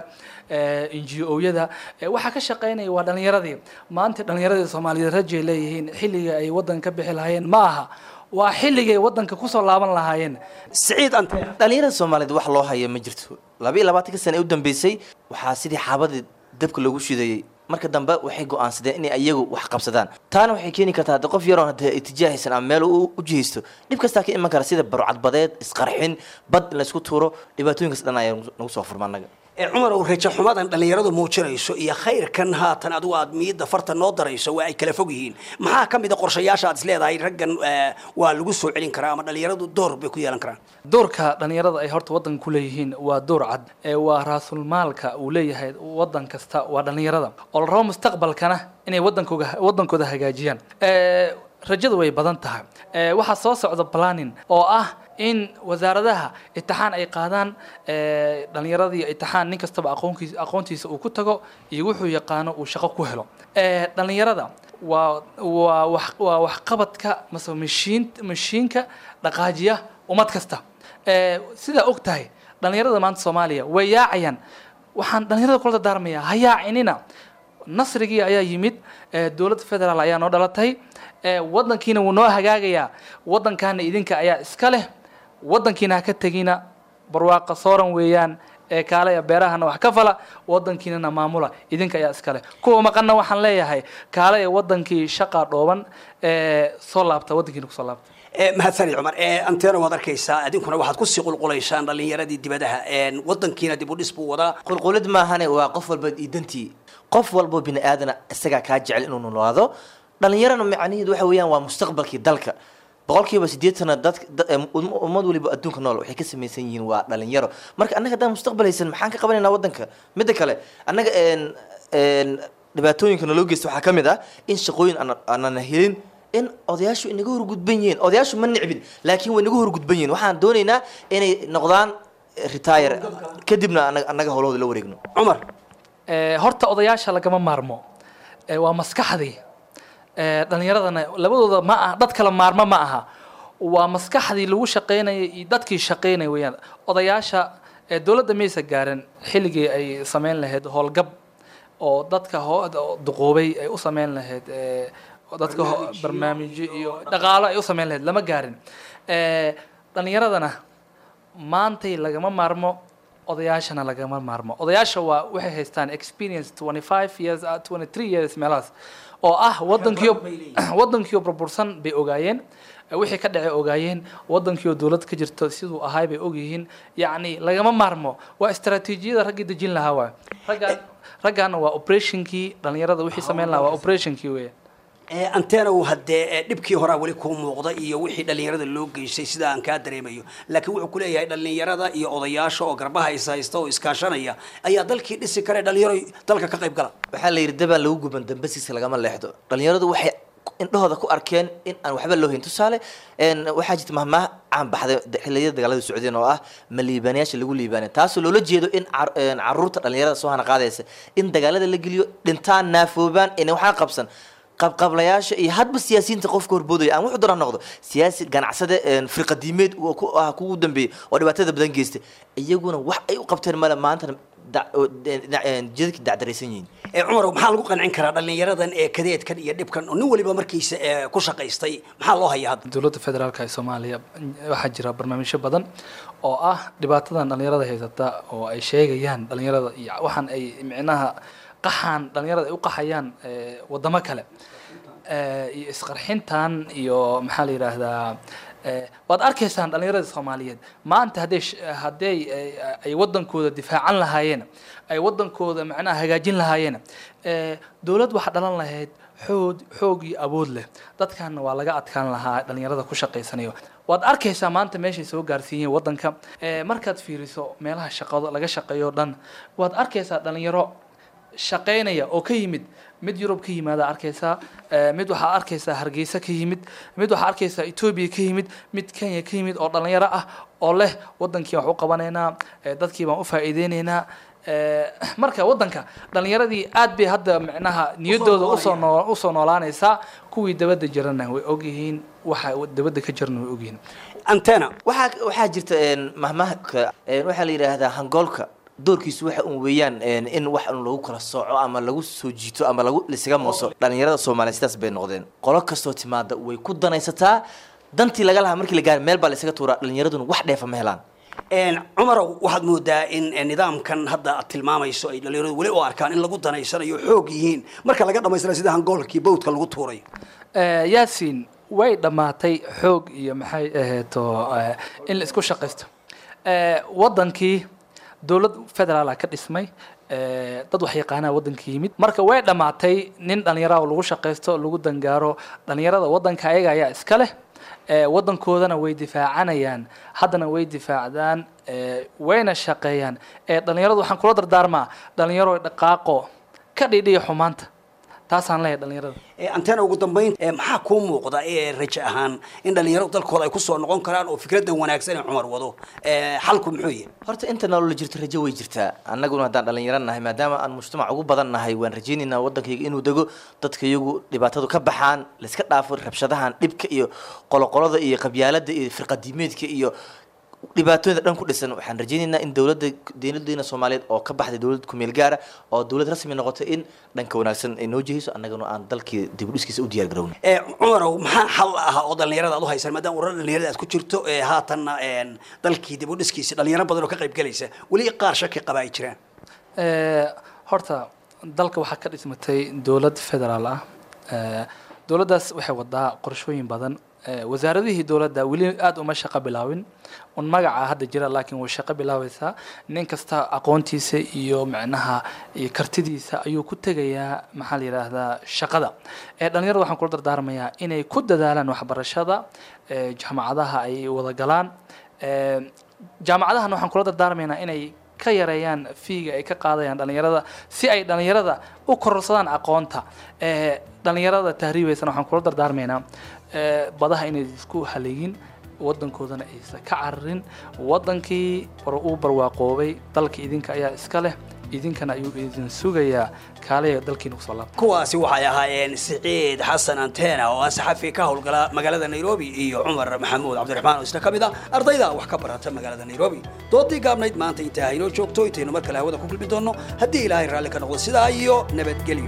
n g o-yada waxaa ka shaqeynaya waa dhallinyaradii maanta dhallinyaradii soomaaliyeed rajay leeyihiin xilliga ay waddan ka bixi lahaayeen ma aha waa xilligay waddanka kusoo laaban lahaayeen siciid ante dhallinyarada soomaaliyeed wax loo haya ma jirto laba iyo labaatanka sana ee u dambeysay waxaa sidii xaabadii dabka loogu shidayey marka dambe waxay go-aansadeen inay iyagu wax qabsadaan taana waxay keeni kartaa hadde qof yaroon hadee itijaahaysan ama meel u jihaysto dhib kastaa ka iman kara sida barcadbadeed isqarxin bad in laysku tuuro dhibaatooyinkaas dhan ayaa nagu soo furma annaga cumar ow rajo xumadan dhallinyaradu muujinayso iyo khayrkan haatan adigu aad miyidda farta noo darayso waa ay kala fog yihiin maxaa ka mid a qorshayaasha aad is leedahay raggan waa lagu soo celin karaa ama dhallinyaradu door bay ku yeelan karaan doorka dhallinyarada ay horta waddanka ku leeyihiin waa door cad waa raasulmaalka uu leeyahay waddan kasta waa dhallinyarada oo la rabo mustaqbalkana inay waddankooga waddankooda hagaajiyaan rajadu way badan tahay waxaa soo socda planning oo ah in wasaaradaha itixaan ay qaadaan dhallinyaradii itixaan nin kastaba aqoonkiisa aqoontiisa uu ku tago iyo wuxuu yaqaano uu shaqo ku helo dhallinyarada waa waa wax waa waxqabadka mase mashiin mashiinka dhaqaajiya ummad kasta sidaa og tahay dhallinyarada maanta soomaaliya way yaacayaan waxaan dhallinyarada kula dardaarmayaa ha yaacinina nasrigii ayaa yimid dowladda federaal ayaa noo dhalatay waddankiina wuu noo hagaagayaa waddankaana idinka ayaa iska leh waddankiina ha ka tegina barwaaqa sooran weeyaan ee kaalaya beerahana wax ka fala waddankiinana maamula idinka ayaa iska leh kuwa maqanna waxaan leeyahay kaalaya waddankii shaqaa dhooban ee soo laabta waddankiina kusoo laabta mahadsanid cumar antena waad arkaysaa adinkuna waxaad kusii qulqulaysaan dhallinyaradii dibadaha waddankiina dib u dhis buu wadaa qulqulid maahane waa qof walba idantii qof walbo bini aadana isagaa kaa jecel inuu noolaado dhallinyarana macnaheedu waxa weeyaan waa mustaqbalkii dalka boqolkiiba sideetana dad ummad waliba adduunka nool waxay ka samaysan yihiin waa dhalinyaro marka annaga haddaan mustaqbal haysan maxaan ka qabanaynaa waddanka midda kale annaga dhibaatooyinka naloo geysta waxaa ka mid ah in shaqooyin aanana helin in odayaashu inaga horgudban yihiin odayaashu ma nicbin laakiin way inaga horgudban yihiin waxaan doonaynaa inay noqdaan retire kadibna annaga howlahooda la wareegno cumar horta odayaasha lagama maarmo waa maskaxdii dhallinyaradana labadooda ma aha dad kala maarmo ma aha waa maskaxdii lagu shaqaynayay iyo dadkii shaqaynaya weeyaan odayaasha dowladda maysa gaarin xilligii ay sameyn lahayd howlgab oo dadka duqoobay ay u sameyn lahayd dadka barnaamijyo iyo dhaqaalo ay u sameyn lahayd lama gaarin dhallinyaradana maantay lagama maarmo odayaashana lagama maarmo odayaasha waa waxay haystaan experience twenty five years twenty three years meelahaas oo ah waddankiio waddankiio burbursan bay ogaayeen wixii ka dhacay ogaayeen waddankiio dowlad ka jirto siduu ahaay bay ogyihiin yacni lagama maarmo waa istaraatiijiyada raggii dejin lahaa waay raggaan raggaana waa operationkii dhallinyarada wixii sameyn lahaa waa operationkii weya antena uu haddee dhibkii horaa weli kuu muuqda iyo wixii dhallinyarada loo geystay sida aan kaa dareemayo laakiin wuxuu ku leeyahay dhallinyarada iyo odayaasha oo garbaha is haysta oo iskaashanaya ayaa dalkii dhisi kare dhalinyaro dalka ka qayb gala waxaa la yidhi dabaan lagu guban dambasiisa lagama leexdo dhallinyaradu waxay indhahooda ku arkeen in aan waxba loo hayn tusaale een, waxaa jirta mahmaah caan baxday da- xilliyada dagaalada socdeen oo ah ma liibaanayaasha lagu liibaanay taasoo loola jeedo in car- een, caruurta dhalinyarada soo hana qaadaysa in dagaalada la geliyo dhintaan naafoobaan in waxaa qabsan qabqablayaasha iyo hadba siyaasiyiinta qofka horboodaya aan wuxuu doona noqdo siyaasi ganacsade een, firqadiimeed oo ku ah kugu dambeeyey oo dhibaatada badan geystay iyaguna wax ay u qabteen male maantana da- oo, dhinac- een, jidadka dacdaraysan yihiin ee cumar maxaa lagu qancin karaa dhallinyaradan ee kadeedkan iyo dhibkan oo nin waliba markiisa ee ku shaqaystay maxaa loo hayaa hadda dowladda federaalka ee soomaaliya waxaa jira barnaamijyo badan oo ah dhibaatadan dhalinyarada haysata oo ay sheegayaan dhalinyarada iyo waxaan ay micnaha qaxaan dhalinyarada ay u qaxayaan eh, wadamo kale Eh, iyo isqarxintan iyo maxaa la yidhaahdaa eh, waad arkaysaan dhalinyarada soomaaliyeed maanta hadday sh- hadday ay- ay wadankooda difaacan lahaayeen ay wadankooda macnaha hagaajin lahaayeen eh, dowlad waxaa dhalan lahayd xoog xoog iyo awood leh dadkanna waa laga adkaan lahaa dhalinyarada ku shaqaysanayo waad arkaysaa maanta meeshay soo gaarsiiyeen wadanka Eh, markaad fiiriso meelaha shaqado laga shaqeeyo dhan waad arkaysaa dhalinyaro shaqaynaya oo ka yimid mid yurub ka yimaada arkaysaa eh, mid waxaa arkaysaa hargeysa ka yimid mid waxaa arkaysaa etoobiya ka yimid mid kenya ka yimid oo dhalinyaro ah oo leh wadankii wax u qabanaynaa eh, dadkii baan u faa'iideynaynaa Eh, marka wadanka dhalinyaradii aad bay hadda micnaha niyadooda usoo noo usoo noolaanaysaa kuwii dabadda jirana way ogyihiin waxa dabadda ka jirana way ogyihiin antena waxaa waxaa jirta een, mahmahka een, waxaa la yidhaahdaa hangoolka doorkiisu waxa un weeyaan een, in wax un lagu kala sooco ama lagu soo jiito ama lagu lisaga mooso dhalinyarada soomaaliya sidaas bay noqdeen qolo kastoo timaada way ku danaysataa dantii laga lahaa markii la gaari meel baa la isaga tuuraa dhalinyaraduna wax dheefa ma helaan Een, cumarow waxaad moodaa in eh, nidaamkan hadda aad tilmaamayso ay dhalinyaradu weli u arkaan in lagu danaysanayo xoog yihiin marka laga dhamaystira sida hangoolkii bowdka lagu tuurayo Eh, yaasiin way dhammaatay xoog iyo maxay ahayto eh, in la isku shaqaysto Eh, wadankii dowlad federaala ka dhismay eh, dad wax yaqaanaa wadanka yimid marka way dhammaatay nin dhallinyara oo lagu shaqaysto lagu dangaaro dhallinyarada wadanka ayaga ayaa iska leh Eh, wadankoodana way difaacanayaan haddana way difaacdaan eh, wayna shaqeeyaan Eh, dhallinyaradu waxaan kula dardaarmaa dhalinyaro dhaqaaqo ka dhidhiya xumaanta taasaan leeyahay dhalinyarada Ee, antena ugu dambayn ee, maxaa kuu muuqda ee rajo ahaan in dhalinyaradu dalkooda ay kusoo noqon karaan oo fikradan wanaagsan ee cumar wado Ee, xalku muxuu yahay horta inta nolol jirto rajo way jirtaa annaguna haddaan dhalinyaro nahay maadaama aan mujtamac ugu badan nahay waan rajaynaynaa wadankayga inuu dego dadka iyagu dhibaatadu ka baxaan layska dhaafo rabshadahan dhibka iyo qoloqolada iyo qabyaalada iyo firqadiimeedka iyo dhibaatooyinka dhan ku dhisan waxaan rajaynaynaa in dowladda dowladeena soomaaliyeed oo ka baxday dowlad kumeel gaara oo dowlad rasmi noqotay in dhanka wanaagsan ay noo jehayso annaguna aan dalkii dib u dhiskiisa u diyaar garowna Ee, cumarow maxaa xal ah oo dhalinyarada aad u haysan maadaama ururada dhalinyarada aad ku jirto ee haatanna een, dalkii dib u dhiskiisa dhalinyaro badan oo ka qayb galaysa weli qaar shaki qaba ay jiraan Eh, horta dalka waxaa ka dhismatay dowlad federaal ah Eh, dowladdaas waxay wadaa qorshooyin badan Eh, wasaaradihii dowladda weli aada uma shaqo bilaawin un magaca hadda jira laakiin way shaqo bilaabaysaa nin kasta aqoontiisa iyo macnaha iyo kartidiisa ayuu ku tegayaa maxaa la yidhaahdaa shaqada Eh, dhalinyarada waxaan kula dardaarmayaa inay ku dadaalaan waxbarashada eh, jaamacadaha ay wada galaan Eh, jaamacadahana waxaan kula dardaarmaynaa inay ka yareeyaan fiiga ay ka qaadayaan dhalinyarada si ay dhalinyarada u kororsadaan aqoonta Eh, dhalinyarada tahriibaysana waxaan kula dardaarmaynaa eh, badaha inay isku haleegin wadankoodana aysan ka cararin wadankii hore uu barwaaqoobay dalka idinka ayaa iska leh idinkana ayuu idin sugayaa kaaliya dalkiina kusoo laabta kuwaasi waxay ahaayeen siciid xasan antena oo ah saxafi ka howlgala magaalada nairobi iyo cumar maxamuud cabdiraxmaan oo isna ka mid ah ardayda wax ka barata magaalada nairobi doodii gaabnayd maanta intaa haynoo joogto intaynu mar kale hawada ku kulmi doonno haddii ilaahay raalli ka noqdo sidaa iyo nabadgelyo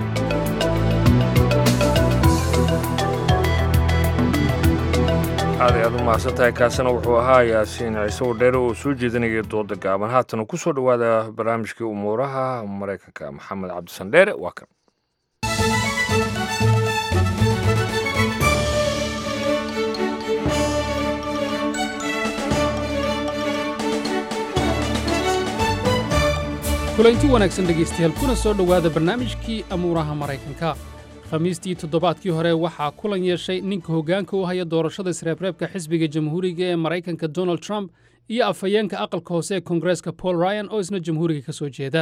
aad ay aad u mahadsantahay kaasina wuxuu ahaa yaasiin ciise wadheere oo soo jeedinaya dooda gaaban haatana ku soo dhowaada barnaamijkii umuuraha maraykanka maxamed cabdisandheere waa kan kulanti wanaagsan dhegaystayaal kuna soo dhowaada barnaamijkii amuuraha maraykanka khamiistii toddobaadkii hore waxaa kulan yeeshay ninka hoggaanka u haya doorashada isreebreebka xisbiga jamhuuriga ee maraykanka donald trump iyo afhayeenka aqalka hoose ee koongareeska paul ryan oo isna jamhuuriga ka soo jeeda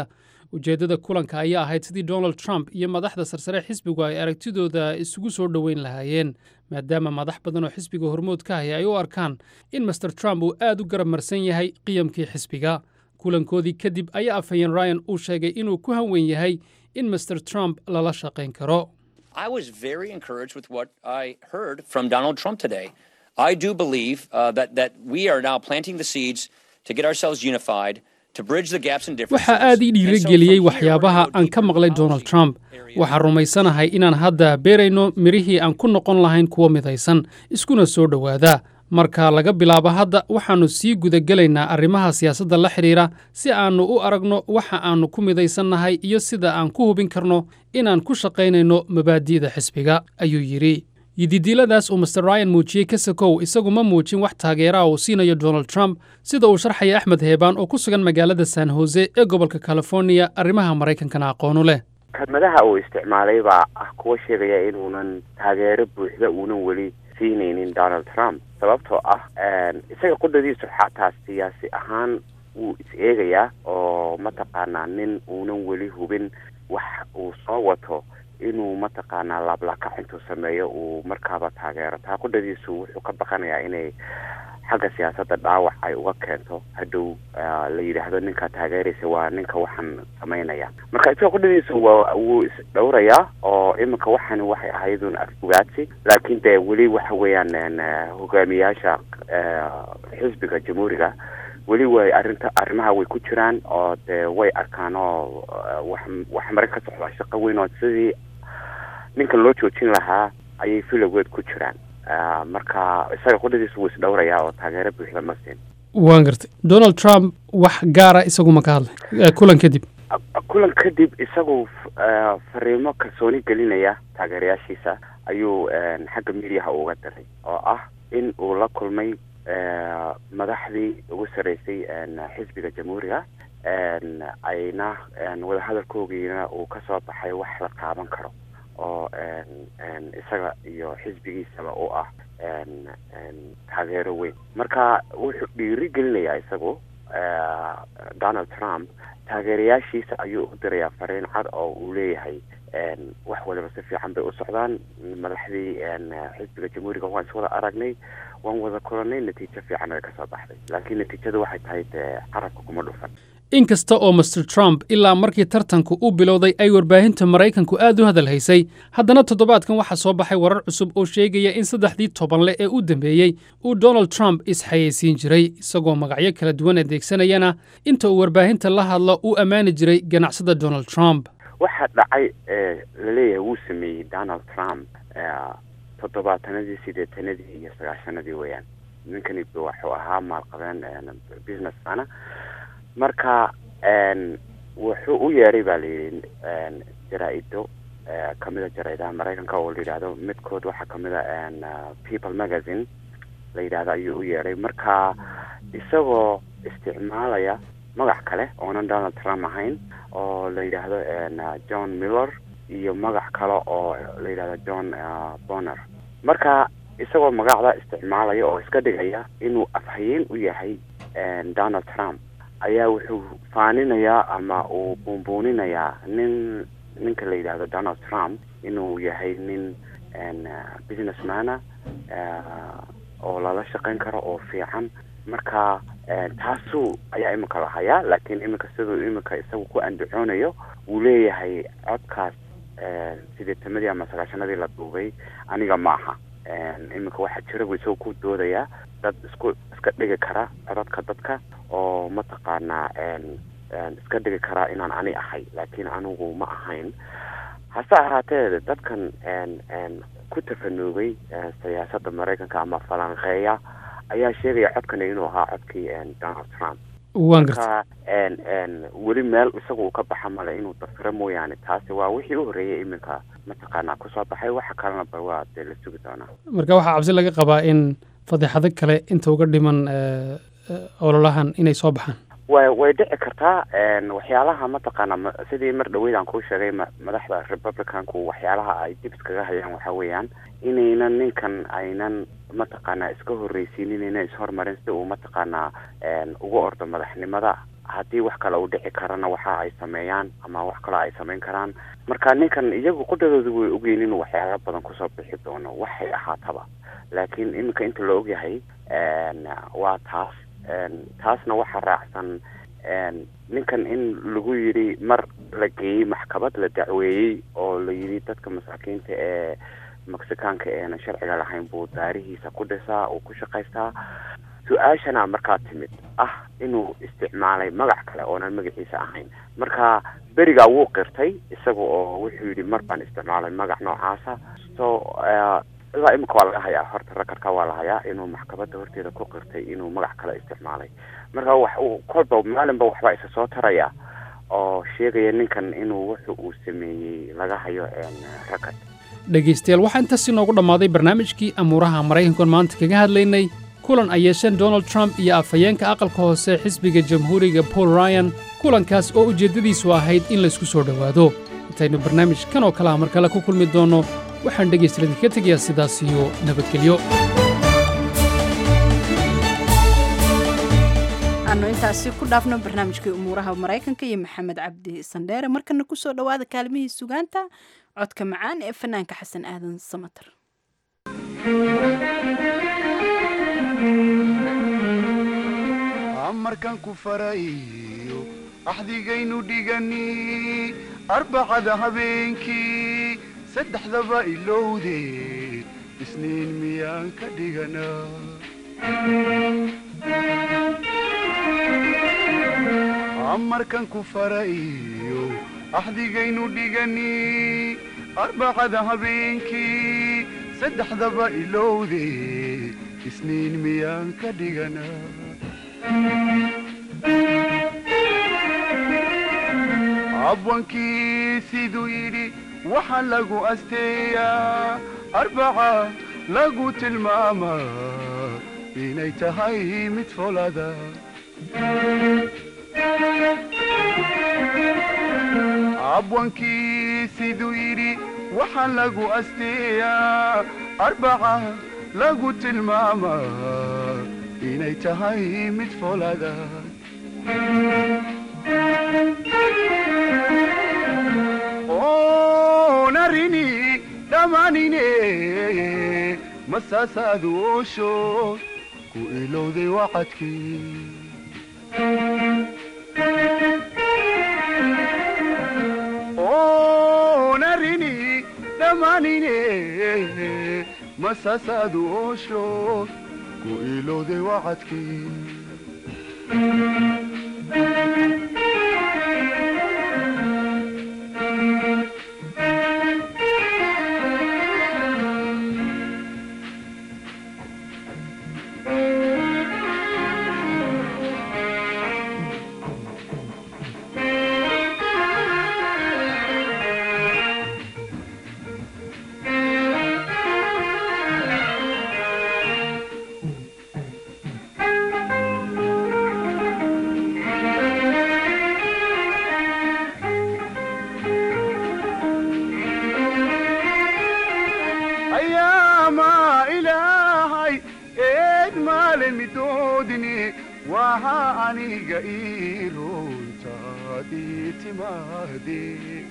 ujeeddada kulanka ayaa ahayd sidii donald trump iyo madaxda sarsare xisbigu ay aragtidooda isugu soo dhoweyn lahaayeen maadaama madax badan oo xisbiga hormood ka haya ay u arkaan in master trump uu aad u garab marsan yahay qiyamkii xisbiga kulankoodii kadib ayaa afhayeen ryan uu sheegay inuu ku hanwen yahay in master trump lala shaqayn karo I was very encouraged with what I heard from Donald Trump today. I do believe uh, that, that we are now planting the seeds to get ourselves unified, to bridge the gaps and differences. waxaa aad ii dhiirigeliyey waxyaabaha aan ka maqlay donald trump waxaan rumaysanahay inaan hadda beerayno midhihii aan ku noqon lahayn kuwo midaysan iskuna soo dhowaada marka laga bilaabo hadda waxaannu sii gudagelaynaa arrimaha siyaasadda la xidhiira si aannu u aragno waxa aannu ku midaysannahay iyo sida aan ku hubin karno inaan ku shaqaynayno mabaadi'da xisbiga ayuu yidhi yididiiladaas uu master ryan muujiyey kasakow isagu ma muujin wax taageera uu siinayo donald trump sida uu sharxaya axmed heebaan oo ku sugan magaalada san hose ee gobolka californiya arrimaha maraykankana aqoonu leh kelmadaha uu isticmaalay baa ah kuwa sheegaya inuunan taageero buuxda uunan weli siinaynin donald trump sababtoo ah isaga qudhadiisu xataa siyaasi ahaan wuu is eegayaa oo mataqaanaa nin uunan weli hubin wax uu soo wato inuu mataqaanaa laablakac intuu sameeyo uu markaaba taageero taa qudhadiisu wuxuu ka baqanayaa inay xagga siyaasadda dhaawac ay uga keento hadhow la yidhaahdo ninkaa taageeraysa waa ninka waxaan samaynaya marka isaga qudhadiisu waa wuu isdhowrayaa oo iminka waxani waxay ahaydun afbugaadsi laakiin dee weli waxa weeyaan hogaamiyaasha xisbiga jamhuuriga weli way arrinta arrimaha way ku jiraan oo dee way arkaan oo wax wax mare ka socda shaqo weyn oo sidii ninkan loo joojin lahaa ayay filowgeed ku jiraan marka isaga qudhadiisu wuu isdhowrayaa oo taageero buuxda ma siin waan gartay donald trump wax gaara isagu ma ka hadlay kulan kadib kulan kadib isagu fariimo kalsooni gelinaya taageerayaashiisa ayuu xagga midiyaha uga diray oo ah in uu la kulmay madaxdii ugu sarreysay xisbiga jamhuuriga ayna wadahadalkoogiina uu kasoo baxay wax la taaban karo oo isaga iyo xisbigiisaba u ah taageero weyn marka wuxuu dhiiri gelinayaa isagu donald trump taageerayaashiisa ayuu u dirayaa fariin cad oo uu leeyahay wax waliba si fiican bay u socdaan madaxdii xisbiga jamhuuriga waan iswada aragnay waan wada kulanay natiijo fiican ay kasoo baxday laakiin natiijadu waxay tahay dee carabka kuma dhufan in kasta oo master trump ilaa markii tartanku u bilowday ay warbaahinta maraykanku aad u hadal haysay haddana toddobaadkan waxaa soo baxay warar cusub oo sheegaya in saddexdii tobanle ee u dambeeyey uu donald trump isxayeysiin jiray isagoo magacyo kala duwan adeegsanayana inta uu warbaahinta la hadlo uu ammaani jiray ganacsada donald trump waxaa dhacay laleeyahay wuu sameeyey donald trump toddobaatanadii sideetanadii iyo sagaashanadii weeyaan ninkani wuxuu ahaa maalqabeen businessmana marka wuxuu u yeeray baa layidhi jaraa-ido kamida jaraidaha maraykanka oo la yidhaahdo midkood waxaa kamid a people magazine la yidhahdo ayuu u yeeray marka isagoo isticmaalaya magac kale oonan donald trump ahayn oo la yidhaahdo john miller iyo magac kale oo la yidhahdo john bonner marka isagoo magacda isticmaalaya oo iska dhigaya inuu afhayeen u yahay donald trump ayaa wuxuu faaninayaa ama uu buunbuuninayaa nin ninka la yidhaahdo donald trump inuu yahay nin businessmana oo lala shaqayn karo oo fiican marka taasu ayaa iminka la hayaa laakiin iminka siduu iminka isagu ku andacoonayo wuu leeyahay codkaas sideetamadii ama sagaashanadii la duubay aniga ma aha iminka waxaa jira buu isagu ku doodayaa dad isku iska dhigi kara codadka dadka oo mataqaanaa iska dhigi karaa inaan ani ahay laakiin anigu ma ahayn hase ahaatee dadkan ku tafanuugay siyaasadda maraykanka ama falanqeeya ayaa sheegaya codkani inuu ahaa codkii donald trump waan marka weli meel isagu uu ka baxa male inuu dafiro mooyaane taasi waa wixii u horreeyay iminka mataqaanaa kusoo baxay waxa kalena ba waa dee la sugi doonaa marka waxaa cabsi laga qabaa in fadeexado kale inta uga dhiman ololahan inay soo baxaan way way dhici kartaa waxyaalaha mataqaana sidii mar dhaweyd aan kuu sheegay madaxda republicanku waxyaalaha ay dib iskaga hayaan waxa weeyaan inaynan ninkan aynan mataqaanaa iska horreysiinin inay ishormarin si uu mataqaanaa uga ordo madaxnimada haddii wax kale uu dhici karana waxa ay sameeyaan ama wax kale ay samayn karaan marka ninkan iyagu qudhadooda way ogyihin inuu waxyaalo badan kusoo bixi doono waxay ahaataba laakiin iminka inta la ogyahay waa taas taasna waxaa raacsan ninkan in lagu yidhi mar la geeyey maxkamad la dacweeyey oo la yidhi dadka masaakiinta ee mexicaanka eena sharciga lahayn buu daarihiisa ku dhisaa uu ku shaqaystaa su-aashana markaa timid ah inuu isticmaalay magac kale oonan magaciisa ahayn marka berigaa wuu qirtay isaga oo wuxuu yidhi mar baan isticmaalay magac noocaasa so ilaa imika waa laga hayaa horta rakarka waa la hayaa inuu maxkamadda horteeda ku qirtay inuu magac kale isticmaalay marka wax uu kolba maalinba waxbaa isa soo taraya oo sheegaya ninkan inuu wuxu uu sameeyey laga hayo rakad dhegaystayaal waxaa intaas inoogu dhammaaday barnaamijkii amuuraha maraykankan maanta kaga hadlaynay kulan ay yeesheen donald trump iyo afhayeenka aqalka hoose xisbiga jamhuuriga paul ryan kulankaas oo ujeeddadiisu ahayd in laysku soo dhowaado intaynu barnaamij kan oo kale ah mar kale ku kulmi doonno waxaan dhegaystayaal idinka tegayaa sidaas iyo nabadgelyo aanu intaasi ku dhaafno barnaamijkii umuuraha maraykanka iyo maxamed cabdi sandheere markana ku soo dhowaada kaalmihii sugaanta codka macaan ee fanaanka xasan aadan samater amarkan ku farayo axdigaynu dhigani arbacada habeenkii saddexdaba ilowdee isniin miyaan ka dhigana amarkan ku farayo axdigaynu dhigani arbacada habeenkii saddexdaba ilowdee isniin miyaan ka dhigana abwankii siduu yidhi waxaa lagu asteeyaa arbaca lagu tilmaamaa inay tahay mid folada abwankii siduu yidhi waxaa lagu asteeyaa arbaca lagu tilmaamaa inay tahay mid folada onarini dhammaanine masaasaadu oosho ku ilowday wacadkii onarini dhammaanine masaasaadu oosho ku ilowday wacadkii ayaama ilaahay eed maalin midoodini waha aniga ii runtaadii timaade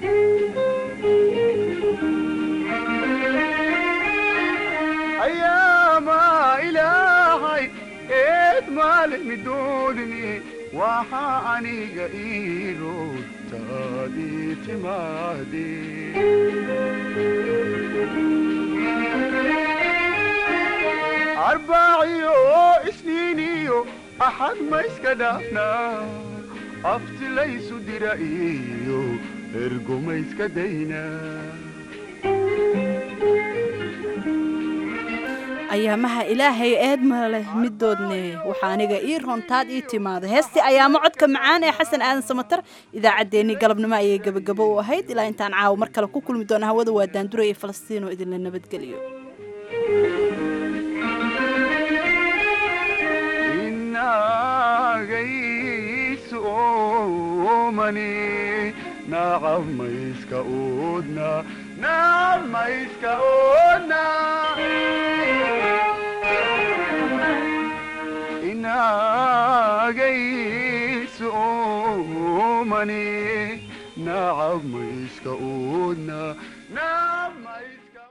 ayaama ilaahay eed maalin midoodini waha aniga ii runtaadii timaade arbaaciyo isniiniyo axad ma iska dhaafnaa aftilaysu dira iyo ergo ma iska daynaa ayaamaha ilaahay eed maleh midoodne waxaa aniga ii roontaad ii timaada heestii ayaamo codka macaan ee xasan aadan samatar idaacaddeenii galabnimo ayay gebagabo u ahayd ilaa intaan caawa mar kale ku kulmi doona hawada waa daandura iyo falastiin oo idinla nabadgeliyo inagaysu oomani nacab mayska oodna nacab mayska oodna inagaysu oomani nacab ma iska oodna nacab ma iska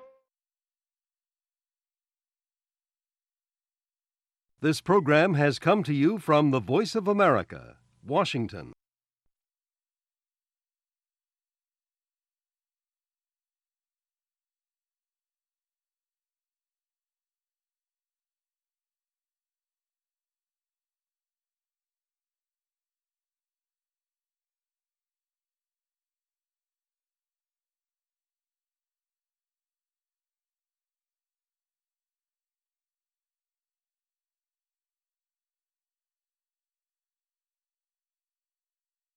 This program has come to you from the Voice of America, Washington.